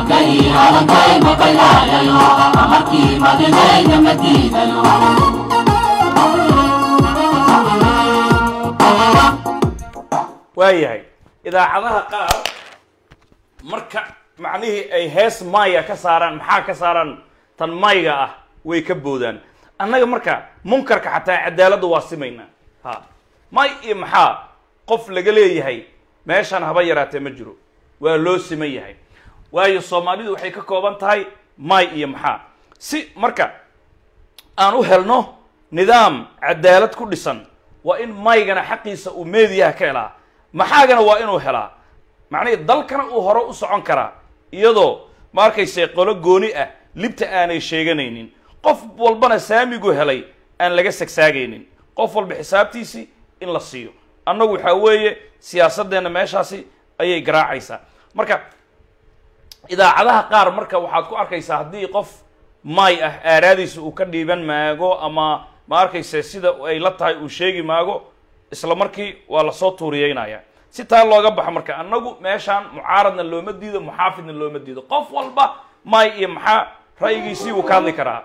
waayahay idaacadaha qaar marka macnihii ay hees maya ka saaraan maxaa ka saaraan tan mayga ah way ka boodaan annaga marka munkarka xataa cadaaladda waa simaynaa ha may iyo maxaa qof laga leeyahay meeshaan haba yaraatee ma jiro waa loo siman yahay waayo soomaalidu waxay ka kooban tahay may iyo maxaa si marka aan u helno nidaam cadaalad ku dhisan waa in maygana xaqiisa uu meediyaha ka helaa maxaagana waa inuu helaa macnihii dalkana uu hore u socon karaa iyadoo ma arkayse qolo gooni ah libta aanay sheeganaynin qof walbana saamigu helay aan laga sagsaagaynin qof walba xisaabtiisii in la siiyo annagu waxaa weeye siyaasadeenna meeshaasi ayay garaacaysaa marka idaacadaha qaar marka waxaad ku arkaysaa haddii qof may ah aaraadiisa uu ka dhiiban maago ama ma arkayse sida ay la tahay uu sheegi maago isla markii waa lasoo tuuriyeynaya si taa looga baxo marka annagu meeshaan mucaaradna looma diido muxaafidna looma diido qof walba may iyo maxaa ra'yigiisii wuu ka hadli karaa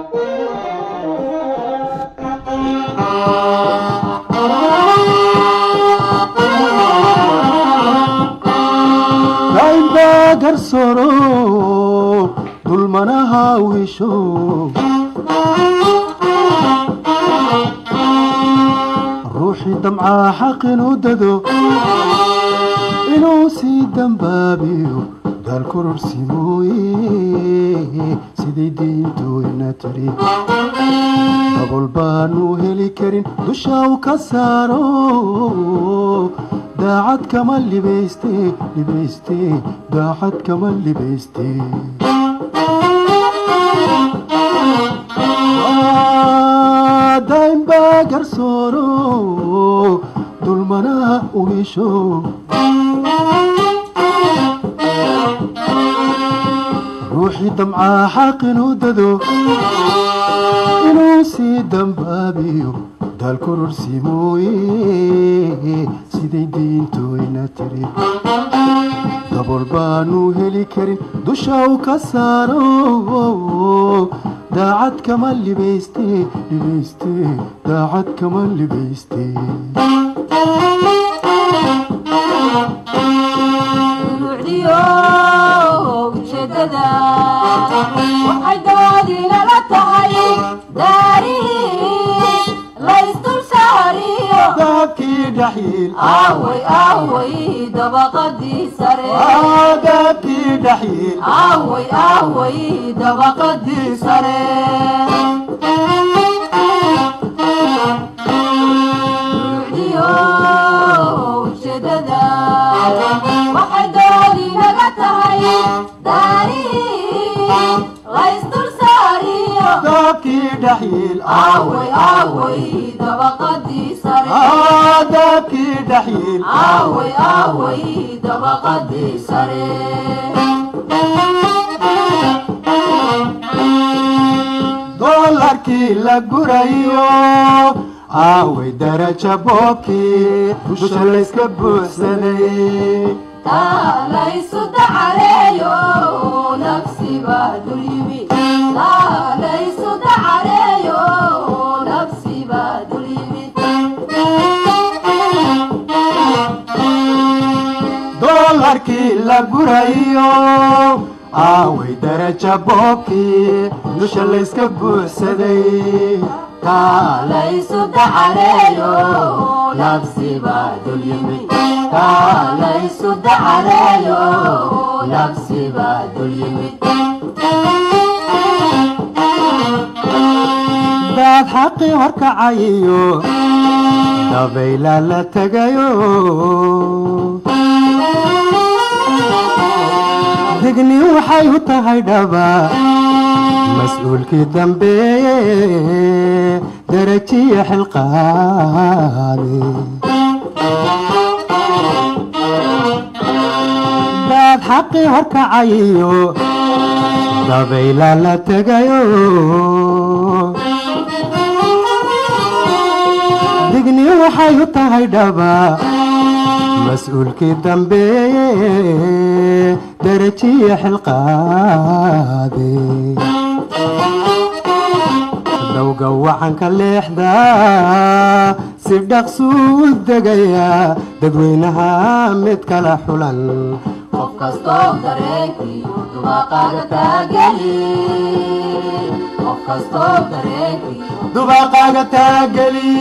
naimba garsoro dulmanaha wisho ruuxii damcaa xaq inuu dado inuu sii dambaabiyo daal kororsi mooye sidii diintooyna tiri dabol baanu heli karin dusha u ka saaro daacad kama libayste libayste daacad kama libayste daaimbaa garsooro dulmanaha uhisho ruuxii damcaa xaqinuu dado inuu sii dambaabiyo daal kororsi mooye siday diintooyna tiri dabool baanu heli karin dusha u ka saaro daacad kama libayste libayste daacad kama libayste ujeedada waxay doodinala tahay daarihii laysdul saariyo dahabkii dhaxyiil aaway aaway dabaqadii sare dahabkii dhaxyiil aaway aaway dabaqadii sare Ruuxdiyo ujeedada waxay doodinaga tahay daarihii laysdul saariyo dahabkii dhaxyiil aaway aaway dabaqadii sare dahabkii dhaxyiil aaway aaway dabaqadii sare doolarkii la gurayo aaway daraja boobkii dusha layska buuxsaday taalaysu dacareeyo nafsiba dul yimi taalaysu dacareeyo nafsiba dul yimid doolarkii la gurayo aaway daraja boobkii dusha layska buuxsaday taalaysu dacareeyo nafsiba dul yimid taalaysu dacareeyo nafsiba dul yimid daad xaqii horkacayiyo dabayla la tegayo digni waxay u tahay dhaba mas-uulkii dambeeye darajiya xilqaade daad xaqii horkacayiyo dabayla la tegayo digni waxay u tahay dhaba mas-uulkii dambeeye darajiya xilqaade dowga wacanka leexda si dhaqsuu degaya dadweynaha mid kala xulan qof kastoo dareenkiiyo dubaaqaaga taageli qof kastoo dareenkiiyo dubaaqaaga taageli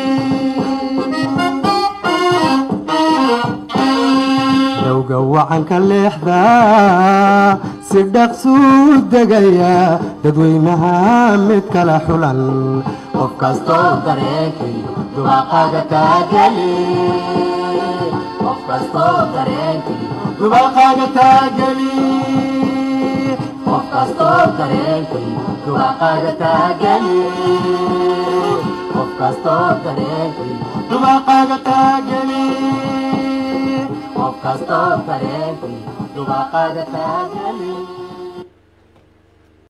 dowga wacanka leexda si dhaqsuu degaya dadweynaha mid kala xulan qof kastoo dareenkiiyo dubaaqaaga taageli qof kastoo dareenkiiyo dubaaqaaga taageli qof kastoo dareenkiiyo dubaaqaaga taageli qof kastoo dareenkiiyo dubaaqaaga taageli qof kastoo dareenkiiyo dubaaqaaga taageli